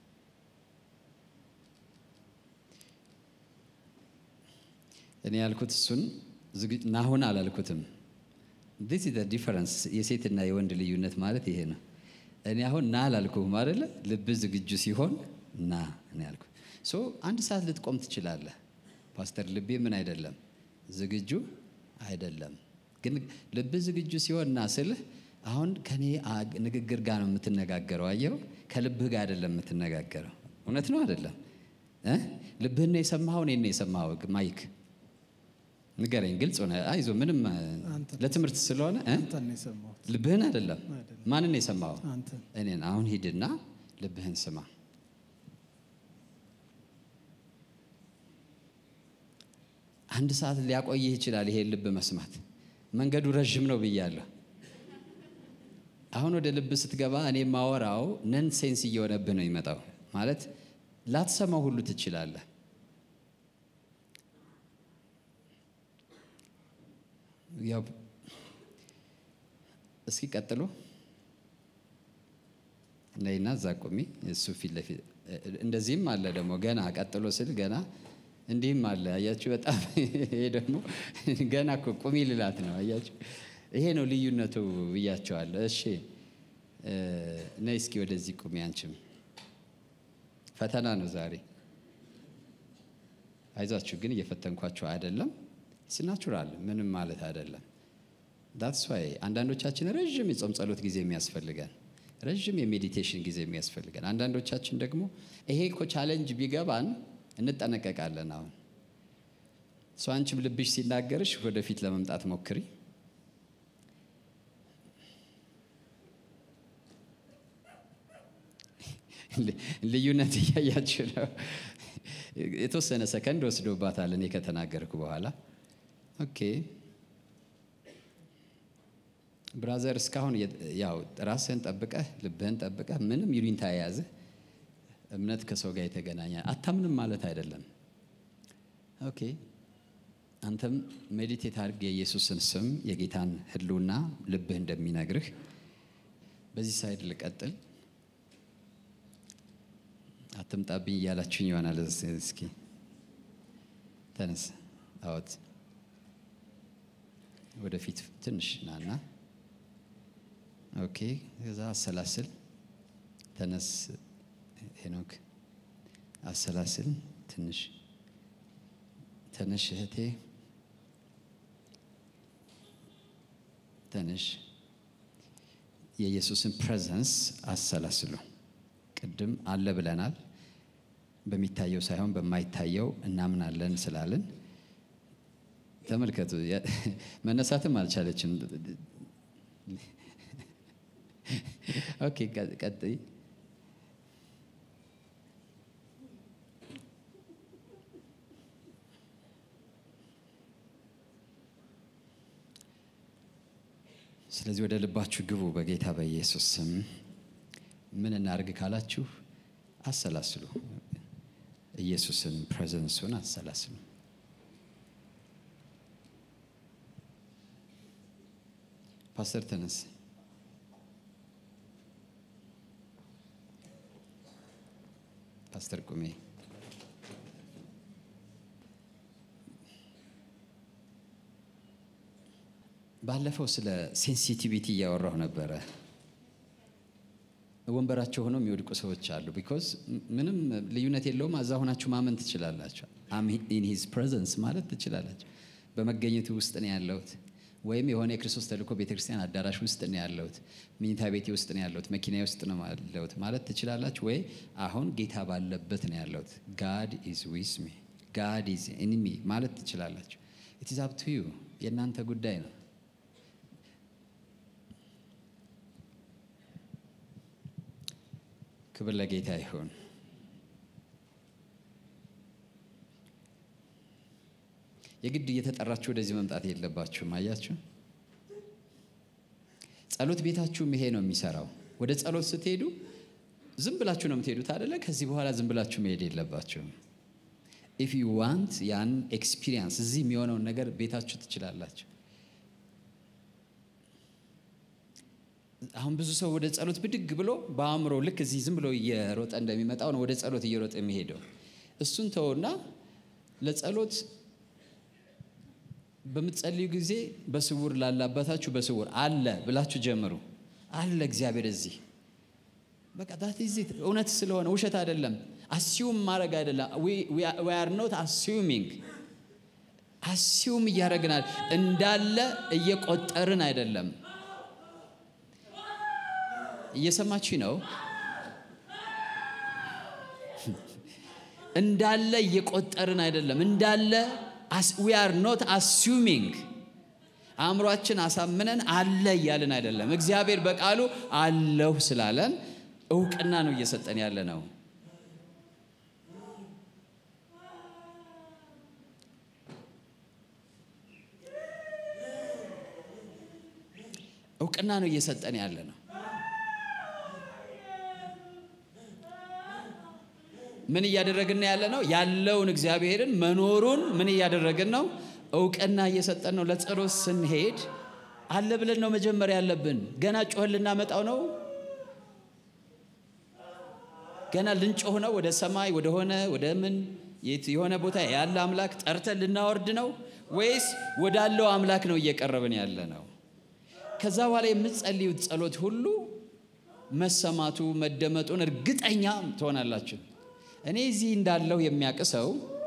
Speaker 1: እኔ ያልኩት እሱን ናሁን አላልኩትም። ዲስ ኢዝ ዲፈረንስ የሴትና የወንድ ልዩነት ማለት ይሄ ነው። እኔ አሁን ና አላልኩህም አይደለ? ልብ ዝግጁ ሲሆን ና እኔ ያልኩት። ሶ አንድ ሰዓት ልትቆም ትችላለህ። ፓስተር ልቤ ምን አይደለም ዝግጁ አይደለም። ግን ልብ ዝግጁ ሲሆን ና ስልህ አሁን ከኔ ንግግር ጋር ነው የምትነጋገረው። አየው፣ ከልብህ ጋር አይደለም የምትነጋገረው። እውነት ነው አይደለም? ልብህን ነው የሰማኸው? እኔን ነው የሰማኸው? ማይክ ንገረኝ፣ ግልጽ ሆነ። አይዞ ምንም ለትምህርት ስለሆነ ልብህን አይደለም። ማንን የሰማኸው? እኔን። አሁን ሂድና ልብህን ስማ። አንድ ሰዓት ሊያቆይህ ይችላል ይሄን ልብ መስማት። መንገዱ ረዥም ነው ብያለሁ። አሁን ወደ ልብ ስትገባ እኔ ማወራው ነን ሴንስ እየሆነብህ ነው ይመጣው ማለት ላትሰማው ሁሉ ትችላለህ። ያው እስኪ ቀጥሎ ነይና እዛ ቁሚ። እሱ ፊት ለፊት እንደዚህም አለ ደግሞ ገና ቀጥሎ ስል ገና እንዲህም አለ። አያችሁ፣ በጣም ይሄ ደግሞ ገና እኮ ቁሚ ልላት ነው። አያችሁ፣ ይሄ ነው ልዩነቱ ብያቸዋለሁ። እሺ ነይ እስኪ ወደዚህ ቁሚ። አንቺም ፈተና ነው ዛሬ። አይዛችሁ ግን እየፈተንኳችሁ አይደለም። ሲናቹራል ምንም ማለት አይደለም። ዳትስ ዋይ አንዳንዶቻችን ረዥም የጾም ጸሎት ጊዜ የሚያስፈልገን ረዥም የሜዲቴሽን ጊዜ የሚያስፈልገን፣ አንዳንዶቻችን ደግሞ ይሄ እኮ ቻሌንጅ ቢገባን እንጠነቀቃለን። አሁን እሷ አንቺም ልብሽ ሲናገርሽ ወደፊት ለመምጣት ሞክሪ። ልዩነት እያያችሁ ነው። የተወሰነ ሰከንድ ወስዶባታል እኔ ከተናገርኩ በኋላ። ኦኬ ብራዘር፣ እስካሁን ያው ራስህን ጠብቀህ ልብህን ጠብቀህ ምንም ይሉኝታ የያዝህ እምነት ከሰው ጋር የተገናኘ አታምንም ማለት አይደለም። ኦኬ አንተም ሜዲቴት አድርግ የኢየሱስን ስም የጌታን ሕልውና ልብህ እንደሚነግርህ። በዚህ ሳይድ ልቀጥል። አትምጣብኝ እያላችሁኝ ይሆናል። እስኪ ተነስ፣ አወት ወደፊት ትንሽ ናና። ኦኬ ከዛ አሰላስል። ተነስ ሄኖክ አሰላስል። ትንሽ ተነሽ እህቴ ተነሽ። የኢየሱስን ፕሬዘንስ አሰላስሉ። ቅድም አለ ብለናል። በሚታየው ሳይሆን በማይታየው እናምናለን ስላለን ተመልከቱ። መነሳትም አልቻለችም። ኦኬ ቀጥይ። ስለዚህ ወደ ልባችሁ ግቡ በጌታ በኢየሱስ ስም። ምን እናርግ ካላችሁ አሰላስሉ። ኢየሱስን ፕሬዘንሱን አሰላስሉ። ፓስተር ተነስ። ፓስተር ቁሜ ባለፈው ስለ ሴንሲቲቪቲ እያወራሁ ነበረ። ወንበራቸው ሆነው የሚወድቁ ሰዎች አሉ። ቢኮዝ ምንም ልዩነት የለውም። እዛ ሆናችሁ ማመን ትችላላችሁ። አም ኢን ሂዝ ፕሬዘንስ ማለት ትችላላችሁ። በመገኘቱ ውስጥ ነው ያለሁት፣ ወይም የሆነ የክርስቶስ ተልእኮ ቤተክርስቲያን አዳራሽ ውስጥ ነው ያለሁት፣ መኝታ ቤቴ ውስጥ ነው ያለሁት፣ መኪና ውስጥ ነው ያለሁት ማለት ትችላላችሁ። ወይ አሁን ጌታ ባለበት ነው ያለሁት፣ ጋድ ኢዝ ዊዝ ሚ፣ ጋድ ኢዝ ኢን ሚ ማለት ትችላላችሁ። ኢት ኢዝ አፕ ቱ ዩ፣ የእናንተ ጉዳይ ነው። ክብር ለጌታ ይሁን። የግድ እየተጠራችሁ ወደዚህ መምጣት የለባችሁም። አያችሁ፣ ጸሎት ቤታችሁም ይሄ ነው የሚሰራው። ወደ ጸሎት ስትሄዱ ዝም ብላችሁ ነው የምትሄዱት አደለ? ከዚህ በኋላ ዝም ብላችሁ መሄድ የለባችሁም። ኢፍ ዩ ዋንት ያን ኤክስፒሪየንስ እዚህ የሚሆነውን ነገር ቤታችሁ ትችላላችሁ። አሁን ብዙ ሰው ወደ ጸሎት ብድግ ብሎ በአእምሮ ልክ እዚህ ዝም ብሎ እየሮጠ እንደሚመጣው ነው ወደ ጸሎት እየሮጠ የሚሄደው። እሱን ተውና ለጸሎት በምትጸልዩ ጊዜ በስውር ላለ አባታችሁ በስውር አለ ብላችሁ ጀምሩ። አለ እግዚአብሔር እዚህ በቃ ዳት ኢዝ ኢት። እውነት ስለሆነ ውሸት አይደለም። አሲዩም ማድረግ አይደለም። ዊ አር ኖት አሲዩሚንግ አሲዩም እያደረግናል እንዳለ እየቆጠርን አይደለም። እየሰማችሁ ነው። እንዳለ እየቆጠርን አይደለም። እንዳለ ዊ አር ኖት አሱሚንግ አእምሯችን አሳምነን አለ እያልን አይደለም። እግዚአብሔር በቃሉ አለሁ ስላለን እውቅና ነው እየሰጠን ያለ ነው። እውቅና ነው እየሰጠን ያለ ነው። ምን እያደረግን ያለ ነው? ያለውን እግዚአብሔርን መኖሩን ምን እያደረግን ነው? እውቅና እየሰጠን ነው። ለጸሎት ስንሄድ አለ ብለን ነው መጀመሪያ ያለብን። ገና ጮህን ልናመጣው ነው። ገና ልንጮህ ነው። ወደ ሰማይ ወደ ሆነ ወደ ምን የሆነ ቦታ ያለ አምላክ ጠርተን ልናወርድ ነው ወይስ ወዳለው አምላክ ነው እየቀረብን ያለ ነው? ከዛ በኋላ የምትጸልዩት ጸሎት ሁሉ መሰማቱ መደመጡን እርግጠኛ ትሆናላችሁ። እኔ እዚህ እንዳለው የሚያውቅ ሰው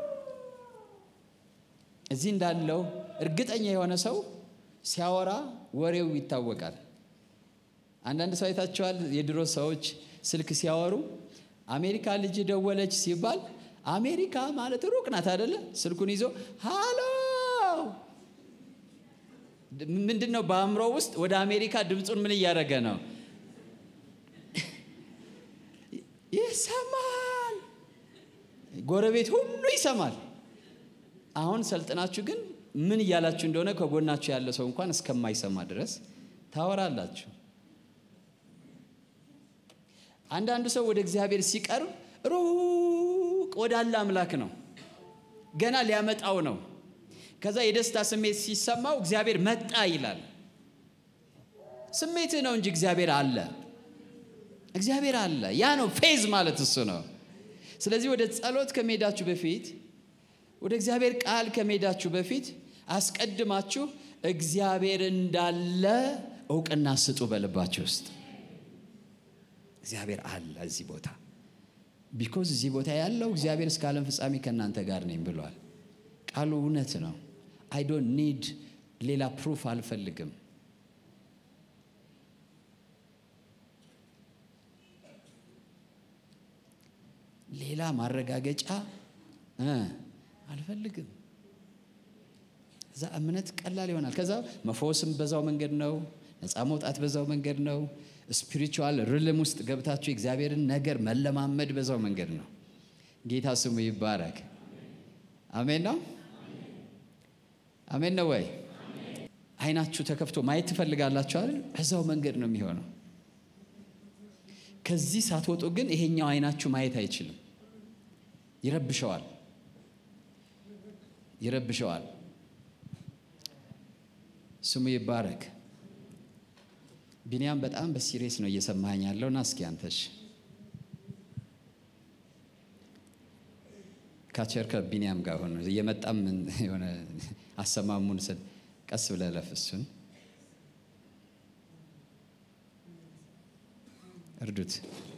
Speaker 1: እዚህ እንዳለው እርግጠኛ የሆነ ሰው ሲያወራ ወሬው ይታወቃል። አንዳንድ ሰው አይታችኋል። የድሮ ሰዎች ስልክ ሲያወሩ አሜሪካ ልጅ ደወለች ሲባል አሜሪካ ማለት ሩቅ ናት አይደለ? ስልኩን ይዞ ሃሎ ምንድን ነው በአእምሮ ውስጥ ወደ አሜሪካ ድምፁን ምን እያደረገ ነው? ይሰማል። ጎረቤት ሁሉ ይሰማል። አሁን ሰልጥናችሁ ግን ምን እያላችሁ እንደሆነ ከጎናችሁ ያለ ሰው እንኳን እስከማይሰማ ድረስ ታወራላችሁ። አንዳንዱ ሰው ወደ እግዚአብሔር ሲቀርብ ሩቅ ወዳለ አምላክ ነው፣ ገና ሊያመጣው ነው። ከዛ የደስታ ስሜት ሲሰማው እግዚአብሔር መጣ ይላል። ስሜትህ ነው እንጂ እግዚአብሔር አለ። እግዚአብሔር አለ። ያ ነው ፌዝ ማለት እሱ ነው። ስለዚህ ወደ ጸሎት ከመሄዳችሁ በፊት ወደ እግዚአብሔር ቃል ከመሄዳችሁ በፊት አስቀድማችሁ እግዚአብሔር እንዳለ እውቅና ስጡ። በልባችሁ ውስጥ እግዚአብሔር አለ እዚህ ቦታ ቢኮዝ እዚህ ቦታ ያለው እግዚአብሔር እስከ ዓለም ፍጻሜ ከእናንተ ጋር ነኝ ብሏል። ቃሉ እውነት ነው። አይ ዶንት ኒድ ሌላ ፕሩፍ አልፈልግም። ሌላ ማረጋገጫ አልፈልግም። እዛ እምነት ቀላል ይሆናል። ከዛ መፈወስም በዛው መንገድ ነው። ነፃ መውጣት በዛው መንገድ ነው። ስፒሪቹዋል ርልም ውስጥ ገብታችሁ የእግዚአብሔርን ነገር መለማመድ በዛው መንገድ ነው። ጌታ ስሙ ይባረክ። አሜን ነው። አሜን ነው ወይ? አይናችሁ ተከፍቶ ማየት ትፈልጋላችሁ አይደል? በዛው መንገድ ነው የሚሆነው። ከዚህ ሳትወጡ ግን ይሄኛው አይናችሁ ማየት አይችልም። ይረብሸዋል ይረብሸዋል። ስሙ ይባረክ። ቢንያም በጣም በሲሪየስ ነው እየሰማኸኝ ያለው ና እስኪ አንተሽ ካቸር ከቢንያም ጋር ሆነ እየመጣም የሆነ አሰማሙን ስል ቀስ ብለህ ለፍ እሱን እርዱት።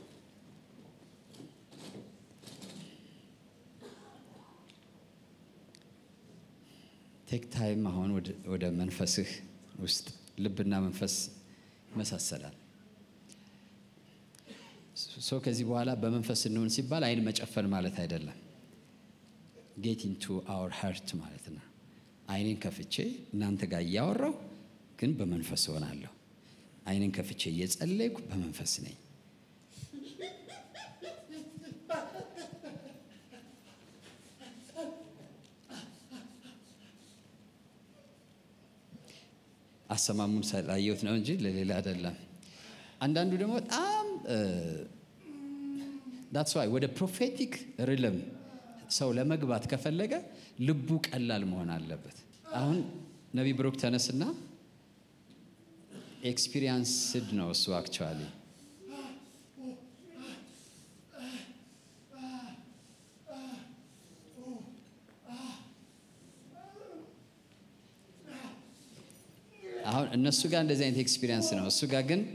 Speaker 1: ቴክ ታይም አሁን ወደ መንፈስህ ውስጥ ልብና መንፈስ ይመሳሰላል። ሶ ከዚህ በኋላ በመንፈስ እንሆን ሲባል አይን መጨፈን ማለት አይደለም። ጌት ኢንቱ አወር ሀርት ማለት ነው። አይኔን ከፍቼ እናንተ ጋር እያወራሁ ግን በመንፈስ እሆናለሁ። አይኔን ከፍቼ እየጸለይኩ በመንፈስ ነኝ። አሰማሙን ስላየሁት ነው እንጂ ለሌላ አይደለም። አንዳንዱ ደግሞ በጣም ዳትስ ዋይ ወደ ፕሮፌቲክ ሪልም ሰው ለመግባት ከፈለገ ልቡ ቀላል መሆን አለበት። አሁን ነቢ ብሩክ ተነስና ኤክስፒሪየንስድ ነው እሱ አክቹዋሊ አሁን እነሱ ጋር እንደዚህ አይነት ኤክስፒሪየንስ ነው። እሱ ጋር ግን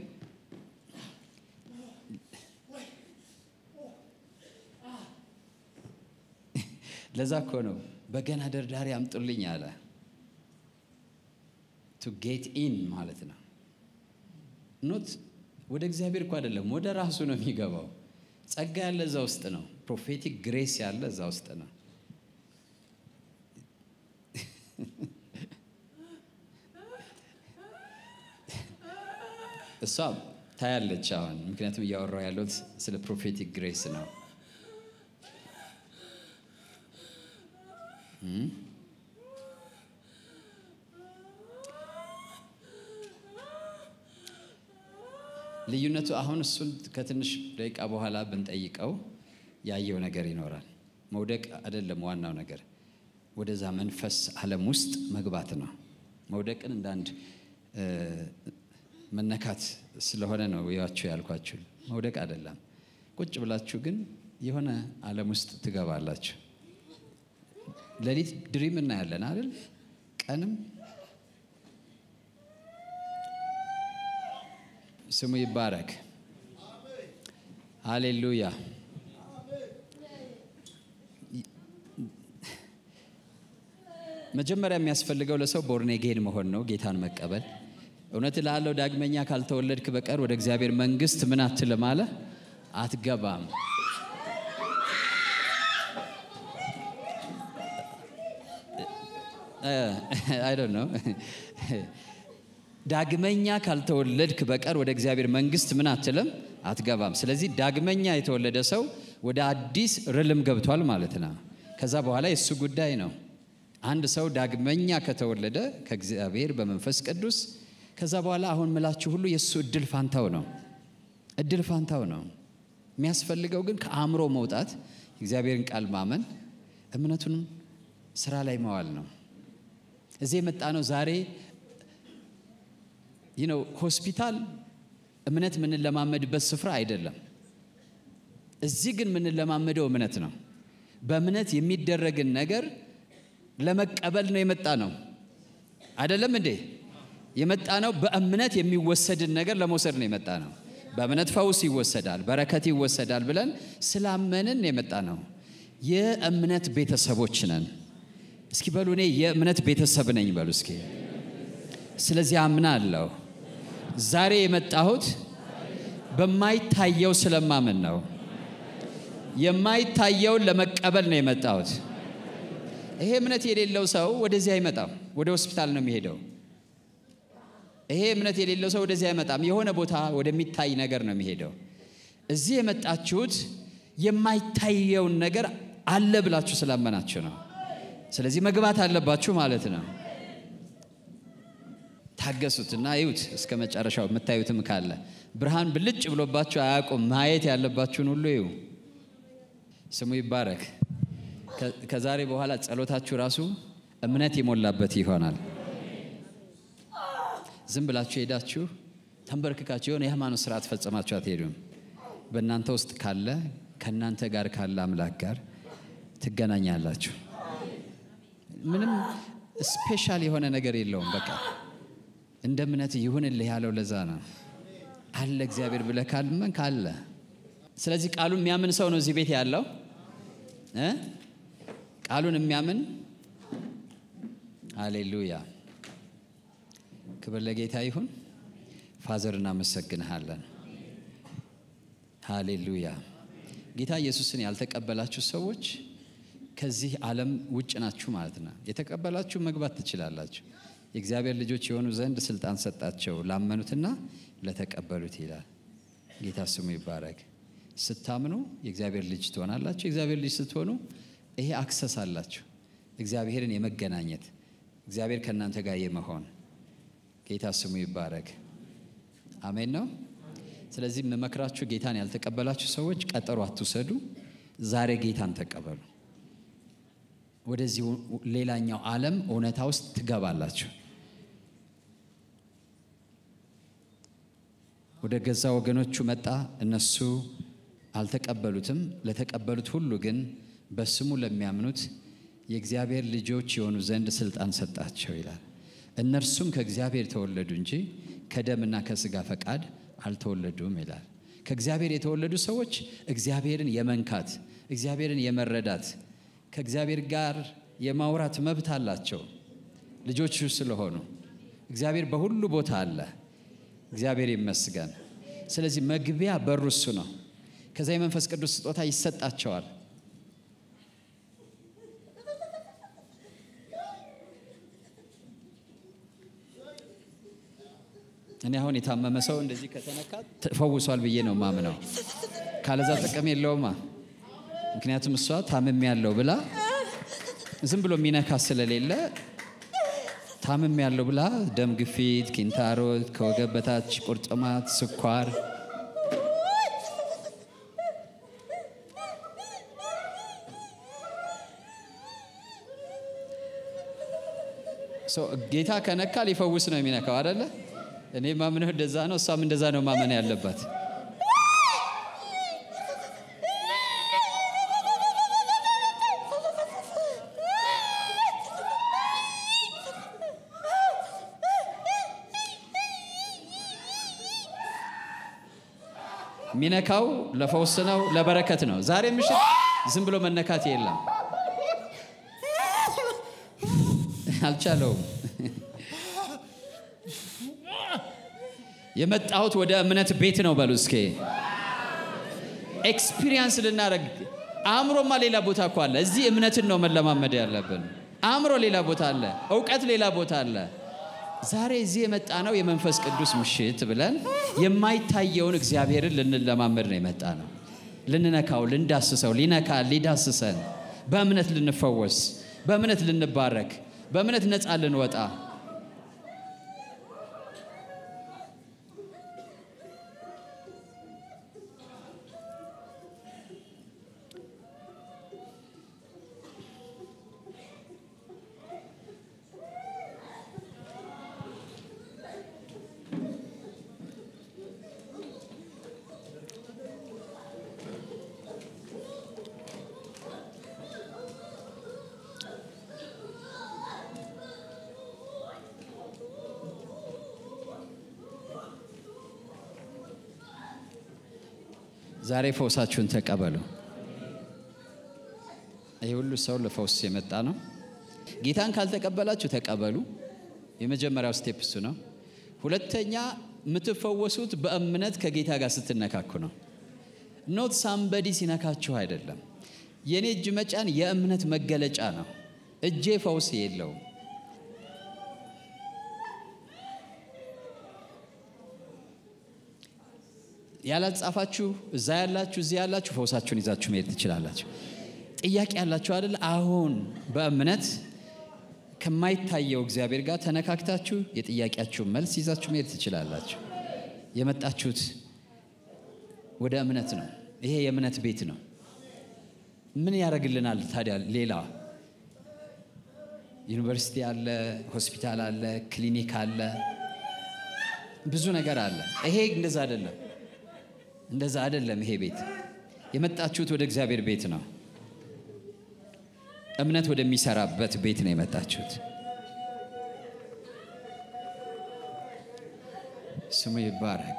Speaker 1: ለዛ እኮ ነው በገና ደርዳሪ አምጡልኝ አለ። ቱ ጌት ኢን ማለት ነው። ኖት ወደ እግዚአብሔር እኮ አይደለም፣ ወደ ራሱ ነው የሚገባው። ጸጋ ያለ እዛ ውስጥ ነው። ፕሮፌቲክ ግሬስ ያለ እዛ ውስጥ ነው። እሷ ታያለች አሁን፣ ምክንያቱም እያወራው ያለሁት ስለ ፕሮፌቲክ ግሬስ ነው። ልዩነቱ አሁን እሱን ከትንሽ ደቂቃ በኋላ ብንጠይቀው ያየው ነገር ይኖራል። መውደቅ አይደለም ዋናው ነገር፣ ወደዛ መንፈስ ዓለም ውስጥ መግባት ነው። መውደቅን እንደ አንድ መነካት ስለሆነ ነው ያችሁ ያልኳችሁ። መውደቅ አይደለም። ቁጭ ብላችሁ ግን የሆነ ዓለም ውስጥ ትገባላችሁ። ሌሊት ድሪም እናያለን አይደል? ቀንም ስሙ ይባረክ። ሃሌሉያ። መጀመሪያ የሚያስፈልገው ለሰው ቦርኔጌን መሆን ነው፣ ጌታን መቀበል። እውነት እልሃለሁ ዳግመኛ ካልተወለድክ በቀር ወደ እግዚአብሔር መንግሥት ምን አትልም አለ አትገባም። አይ ዶንት ኖ ዳግመኛ ካልተወለድክ በቀር ወደ እግዚአብሔር መንግሥት ምን አትልም አትገባም። ስለዚህ ዳግመኛ የተወለደ ሰው ወደ አዲስ ርልም ገብቷል ማለት ነው። ከዛ በኋላ የእሱ ጉዳይ ነው። አንድ ሰው ዳግመኛ ከተወለደ ከእግዚአብሔር በመንፈስ ቅዱስ ከዛ በኋላ አሁን ምላችሁ ሁሉ የእሱ እድል ፋንታው ነው። እድል ፋንታው ነው። የሚያስፈልገው ግን ከአእምሮ መውጣት፣ እግዚአብሔርን ቃል ማመን፣ እምነቱንም ስራ ላይ መዋል ነው። እዚህ የመጣ ነው ዛሬ ይህ ነው ሆስፒታል እምነት የምንለማመድበት ስፍራ አይደለም። እዚህ ግን የምንለማመደው እምነት ነው። በእምነት የሚደረግን ነገር ለመቀበል ነው የመጣ ነው። አይደለም እንዴ? የመጣ ነው በእምነት የሚወሰድን ነገር ለመውሰድ ነው የመጣ ነው። በእምነት ፈውስ ይወሰዳል፣ በረከት ይወሰዳል ብለን ስላመንን የመጣ ነው። የእምነት ቤተሰቦች ነን። እስኪ በሉ እኔ የእምነት ቤተሰብ ነኝ በሉ እስኪ። ስለዚህ አምናለሁ። ዛሬ የመጣሁት በማይታየው ስለማምን ነው። የማይታየውን ለመቀበል ነው የመጣሁት። ይሄ እምነት የሌለው ሰው ወደዚህ አይመጣም፣ ወደ ሆስፒታል ነው የሚሄደው። ይሄ እምነት የሌለው ሰው ወደዚህ አይመጣም፣ የሆነ ቦታ ወደሚታይ ነገር ነው የሚሄደው። እዚህ የመጣችሁት የማይታየውን ነገር አለ ብላችሁ ስላመናችሁ ነው። ስለዚህ መግባት አለባችሁ ማለት ነው። ታገሱትና ይዩት እስከ መጨረሻው። የምታዩትም ካለ ብርሃን ብልጭ ብሎባችሁ አያውቁም። ማየት ያለባችሁን ሁሉ ይዩ። ስሙ ይባረክ። ከዛሬ በኋላ ጸሎታችሁ ራሱ እምነት የሞላበት ይሆናል። ዝም ብላችሁ ሄዳችሁ ተንበርክካችሁ የሆነ የሃይማኖት ስርዓት ፈጸማችሁ አትሄዱም። በእናንተ ውስጥ ካለ ከእናንተ ጋር ካለ አምላክ ጋር ትገናኛላችሁ። ምንም ስፔሻል የሆነ ነገር የለውም። በቃ እንደ እምነት ይሁንልህ ያለው ለዛ ነው አለ እግዚአብሔር ብለህ ካልመን ካለ ስለዚህ ቃሉን የሚያምን ሰው ነው እዚህ ቤት ያለው እ ቃሉን የሚያምን አሌሉያ ክብር ለጌታ ይሁን ፋዘር እናመሰግንሃለን ሃሌሉያ ጌታ ኢየሱስን ያልተቀበላችሁ ሰዎች ከዚህ ዓለም ውጭ ናችሁ ማለት ነው የተቀበላችሁ መግባት ትችላላችሁ የእግዚአብሔር ልጆች የሆኑ ዘንድ ስልጣን ሰጣቸው ላመኑትና ለተቀበሉት ይላል ጌታ ስሙ ይባረክ ስታምኑ የእግዚአብሔር ልጅ ትሆናላችሁ የእግዚአብሔር ልጅ ስትሆኑ ይሄ አክሰስ አላችሁ እግዚአብሔርን የመገናኘት እግዚአብሔር ከእናንተ ጋር የመሆን ጌታ ስሙ ይባረክ አሜን ነው ስለዚህ የምመክራችሁ ጌታን ያልተቀበላችሁ ሰዎች ቀጠሮ አትውሰዱ ዛሬ ጌታን ተቀበሉ ወደዚህ ሌላኛው ዓለም እውነታ ውስጥ ትገባላችሁ ወደ ገዛ ወገኖቹ መጣ እነሱ አልተቀበሉትም ለተቀበሉት ሁሉ ግን በስሙ ለሚያምኑት የእግዚአብሔር ልጆች የሆኑ ዘንድ ስልጣን ሰጣቸው ይላል እነርሱም ከእግዚአብሔር ተወለዱ እንጂ ከደምና ከስጋ ፈቃድ አልተወለዱም ይላል ከእግዚአብሔር የተወለዱ ሰዎች እግዚአብሔርን የመንካት እግዚአብሔርን የመረዳት ከእግዚአብሔር ጋር የማውራት መብት አላቸው ልጆቹ ስለሆኑ እግዚአብሔር በሁሉ ቦታ አለ እግዚአብሔር ይመስገን ስለዚህ መግቢያ በሩ እሱ ነው ከዛ የመንፈስ ቅዱስ ስጦታ ይሰጣቸዋል እኔ አሁን የታመመ ሰው እንደዚህ ከተነካ ተፈውሷል ብዬ ነው ማምነው ካለዛ ጥቅም የለውማ ምክንያቱም እሷ ታምም ያለው ብላ ዝም ብሎ የሚነካ ስለሌለ ታምም ያለው ብላ ደም ግፊት፣ ኪንታሮት፣ ከወገብ በታች ቁርጥማት፣ ስኳር ጌታ ከነካ ሊፈውስ ነው የሚነካው አደለ? እኔ ማምነው እንደዛ ነው። እሷም እንደዛ ነው ማመን ያለባት። የሚነካው ለፈውስ ነው፣ ለበረከት ነው። ዛሬ ምሽት ዝም ብሎ መነካት የለም። አልቻለውም። የመጣሁት ወደ እምነት ቤት ነው በሉ እስኬ ኤክስፒሪየንስ ልናደረግ አእምሮማ ሌላ ቦታ እኮ አለ። እዚህ እምነትን ነው መለማመድ ያለብን። አእምሮ ሌላ ቦታ አለ፣ እውቀት ሌላ ቦታ አለ። ዛሬ እዚህ የመጣ ነው የመንፈስ ቅዱስ ምሽት ብለን የማይታየውን እግዚአብሔርን ልንለማመድ ነው የመጣ ነው። ልንነካው፣ ልንዳስሰው፣ ሊነካ ሊዳስሰን፣ በእምነት ልንፈወስ፣ በእምነት ልንባረክ፣ በእምነት ነፃ ልንወጣ ዛሬ ፈውሳችሁን ተቀበሉ። ይህ ሁሉ ሰው ለፈውስ የመጣ ነው። ጌታን ካልተቀበላችሁ ተቀበሉ። የመጀመሪያው ስቴፕ እሱ ነው። ሁለተኛ የምትፈወሱት በእምነት ከጌታ ጋር ስትነካኩ ነው። ኖት ሳምበዲ ሲነካችሁ አይደለም። የእኔ እጅ መጫን የእምነት መገለጫ ነው። እጄ ፈውስ የለውም። ያላጻፋችሁ እዛ ያላችሁ እዚህ ያላችሁ ፈውሳችሁን ይዛችሁ መሄድ ትችላላችሁ። ጥያቄ ያላችሁ አይደል? አሁን በእምነት ከማይታየው እግዚአብሔር ጋር ተነካክታችሁ የጥያቄያችሁን መልስ ይዛችሁ መሄድ ትችላላችሁ። የመጣችሁት ወደ እምነት ነው። ይሄ የእምነት ቤት ነው። ምን ያደርግልናል ታዲያ? ሌላ ዩኒቨርሲቲ አለ፣ ሆስፒታል አለ፣ ክሊኒክ አለ፣ ብዙ ነገር አለ። ይሄ እንደዛ አይደለም፣ እንደዛ አይደለም። ይሄ ቤት የመጣችሁት ወደ እግዚአብሔር ቤት ነው። እምነት ወደሚሰራበት ቤት ነው የመጣችሁት። ስሙ ይባረክ።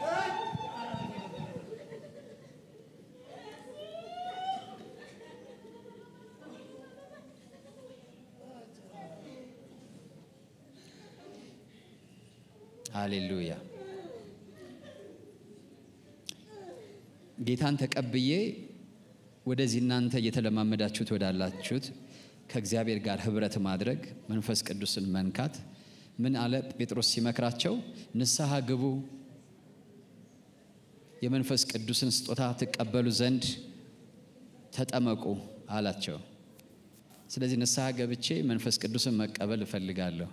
Speaker 1: ሃሌሉያ። ጌታን ተቀብዬ ወደዚህ እናንተ እየተለማመዳችሁት ወዳላችሁት ከእግዚአብሔር ጋር ህብረት ማድረግ መንፈስ ቅዱስን መንካት ምን አለ ጴጥሮስ ሲመክራቸው ንስሐ ግቡ የመንፈስ ቅዱስን ስጦታ ትቀበሉ ዘንድ ተጠመቁ አላቸው ስለዚህ ንስሐ ገብቼ መንፈስ ቅዱስን መቀበል እፈልጋለሁ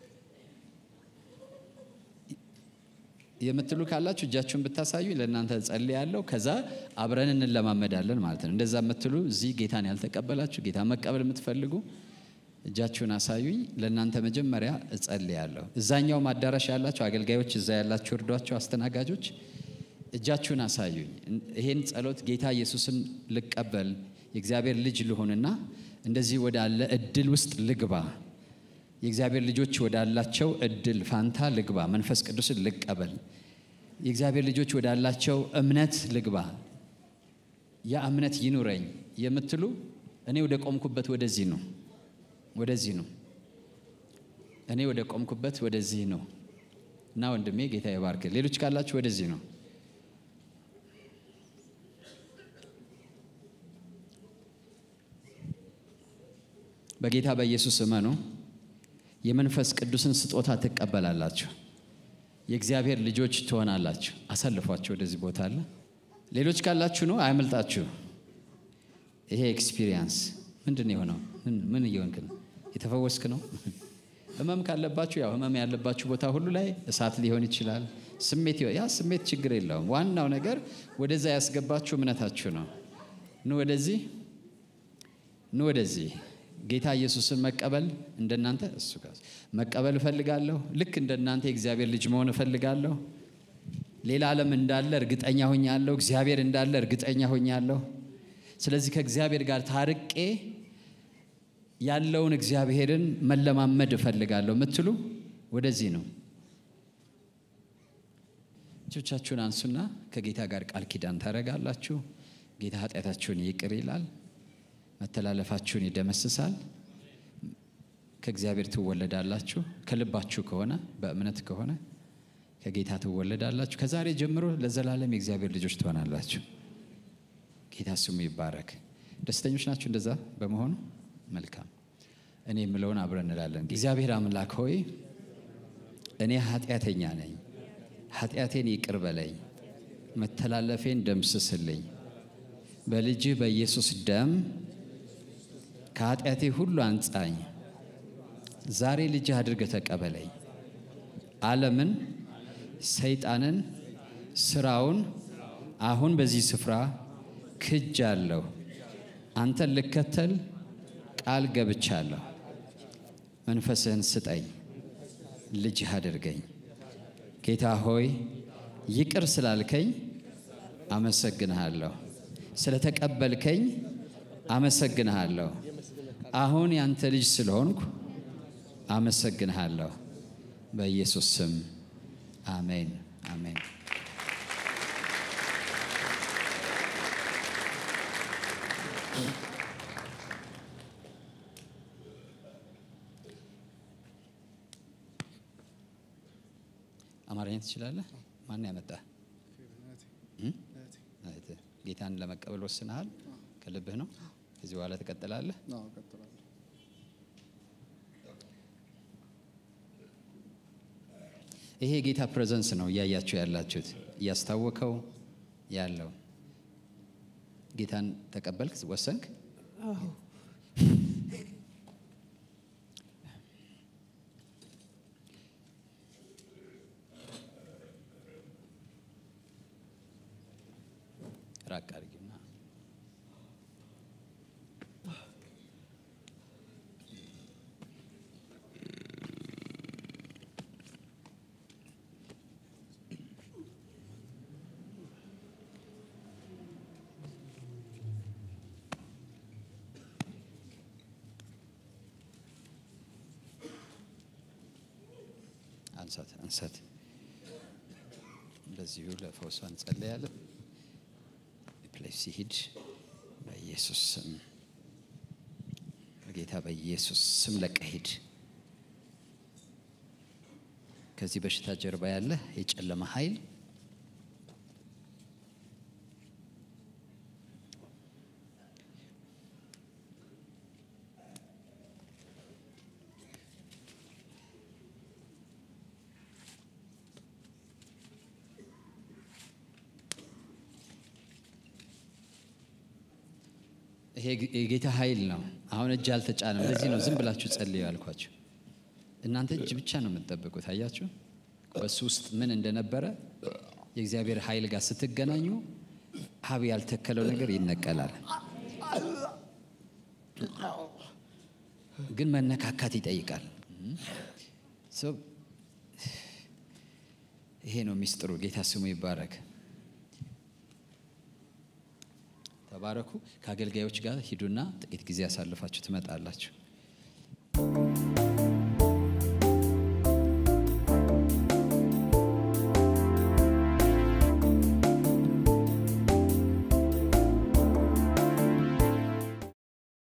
Speaker 1: የምትሉ ካላችሁ እጃችሁን ብታሳዩ ለእናንተ ጸልያለሁ። ከዛ አብረን እንለማመዳለን ማለት ነው። እንደዛ የምትሉ እዚህ ጌታን ያልተቀበላችሁ ጌታ መቀበል የምትፈልጉ እጃችሁን አሳዩኝ። ለእናንተ መጀመሪያ እጸልያለሁ። እዛኛውም አዳራሽ ያላችሁ አገልጋዮች፣ እዛ ያላችሁ እርዷቸው፣ አስተናጋጆች እጃችሁን አሳዩኝ። ይሄን ጸሎት ጌታ ኢየሱስን ልቀበል የእግዚአብሔር ልጅ ልሆንና እንደዚህ ወዳለ እድል ውስጥ ልግባ የእግዚአብሔር ልጆች ወዳላቸው እድል ፋንታ ልግባ፣ መንፈስ ቅዱስን ልቀበል፣ የእግዚአብሔር ልጆች ወዳላቸው እምነት ልግባ፣ ያ እምነት ይኑረኝ የምትሉ እኔ ወደ ቆምኩበት ወደዚህ ነው፣ ወደዚህ ነው፣ እኔ ወደ ቆምኩበት ወደዚህ ነው እና ወንድሜ ጌታ ይባርክ። ሌሎች ካላችሁ ወደዚህ ነው። በጌታ በኢየሱስ እመኑ። የመንፈስ ቅዱስን ስጦታ ትቀበላላችሁ። የእግዚአብሔር ልጆች ትሆናላችሁ። አሳልፏቸው ወደዚህ ቦታ አለ። ሌሎች ካላችሁ ነው አያመልጣችሁ። ይሄ ኤክስፒሪየንስ ምንድን ነው የሆነው? ምን እየሆንክ ነው? የተፈወስክ ነው? ህመም ካለባችሁ ያው ህመም ያለባችሁ ቦታ ሁሉ ላይ እሳት ሊሆን ይችላል። ስሜት ያ ስሜት ችግር የለውም። ዋናው ነገር ወደዛ ያስገባችሁ እምነታችሁ ነው። ኑ ወደዚህ፣ ኑ ወደዚህ ጌታ ኢየሱስን መቀበል እንደናንተ እሱ ጋር መቀበል እፈልጋለሁ። ልክ እንደናንተ የእግዚአብሔር ልጅ መሆን እፈልጋለሁ። ሌላ ዓለም እንዳለ እርግጠኛ ሆኛለሁ። እግዚአብሔር እንዳለ እርግጠኛ ሆኛለሁ። ስለዚህ ከእግዚአብሔር ጋር ታርቄ ያለውን እግዚአብሔርን መለማመድ እፈልጋለሁ የምትሉ ወደዚህ ነው። እጆቻችሁን አንሱና ከጌታ ጋር ቃል ኪዳን ታደርጋላችሁ። ጌታ ኃጢአታችሁን ይቅር ይላል መተላለፋችሁን ይደመስሳል። ከእግዚአብሔር ትወለዳላችሁ። ከልባችሁ ከሆነ በእምነት ከሆነ ከጌታ ትወለዳላችሁ። ከዛሬ ጀምሮ ለዘላለም የእግዚአብሔር ልጆች ትሆናላችሁ። ጌታ ስሙ ይባረክ። ደስተኞች ናችሁ እንደዛ በመሆኑ? መልካም። እኔ የምለውን አብረን እንላለን። እግዚአብሔር አምላክ ሆይ እኔ ኃጢአተኛ ነኝ፣ ኃጢአቴን ይቅር በለኝ፣ መተላለፌን ደምስስልኝ። በልጅህ በኢየሱስ ደም ከኃጢአቴ ሁሉ አንጻኝ። ዛሬ ልጅህ አድርገህ ተቀበለኝ። ዓለምን፣ ሰይጣንን፣ ስራውን አሁን በዚህ ስፍራ ክጃለሁ። አንተን ልከተል ቃል ገብቻለሁ። መንፈስህን ስጠኝ፣ ልጅህ አድርገኝ። ጌታ ሆይ ይቅር ስላልከኝ አመሰግንሃለሁ። ስለተቀበልከኝ አመሰግንሃለሁ። አሁን ያንተ ልጅ ስለሆንኩ አመሰግንሃለሁ። በኢየሱስ ስም አሜን፣ አሜን። አማርኛ ትችላለህ? ማን ያመጣ? ጌታን ለመቀበል ወስነሃል? ከልብህ ነው? ከዚህ በኋላ ትቀጥላለህ? ይሄ የጌታ ፕሬዘንስ ነው እያያችሁ ያላችሁት፣ እያስታወከው ያለው ጌታን ተቀበልክ፣ ወሰንክ። ራቅ አድርጊና አንሳት አንሳት። እንደዚሁ ለፈውሷ እንጸለያለን። ፕሌስ ሲሄድ በኢየሱስ ስም በጌታ በኢየሱስ ስም ለቀህ ሂድ። ከዚህ በሽታ ጀርባ ያለ የጨለማ ኃይል ይሄ የጌታ ኃይል ነው። አሁን እጅ አልተጫነም። ለዚህ ነው ዝም ብላችሁ ጸልዩ ያልኳችሁ። እናንተ እጅ ብቻ ነው የምትጠብቁት። አያችሁ በሱ ውስጥ ምን እንደነበረ የእግዚአብሔር ኃይል ጋር ስትገናኙ ሀብ ያልተከለው ነገር ይነቀላል። ግን መነካካት ይጠይቃል። ሰው ይሄ ነው ሚስጥሩ። ጌታ ስሙ ይባረክ። ተባረኩ። ከአገልጋዮች ጋር ሂዱና ጥቂት ጊዜ ያሳልፋችሁ ትመጣላችሁ።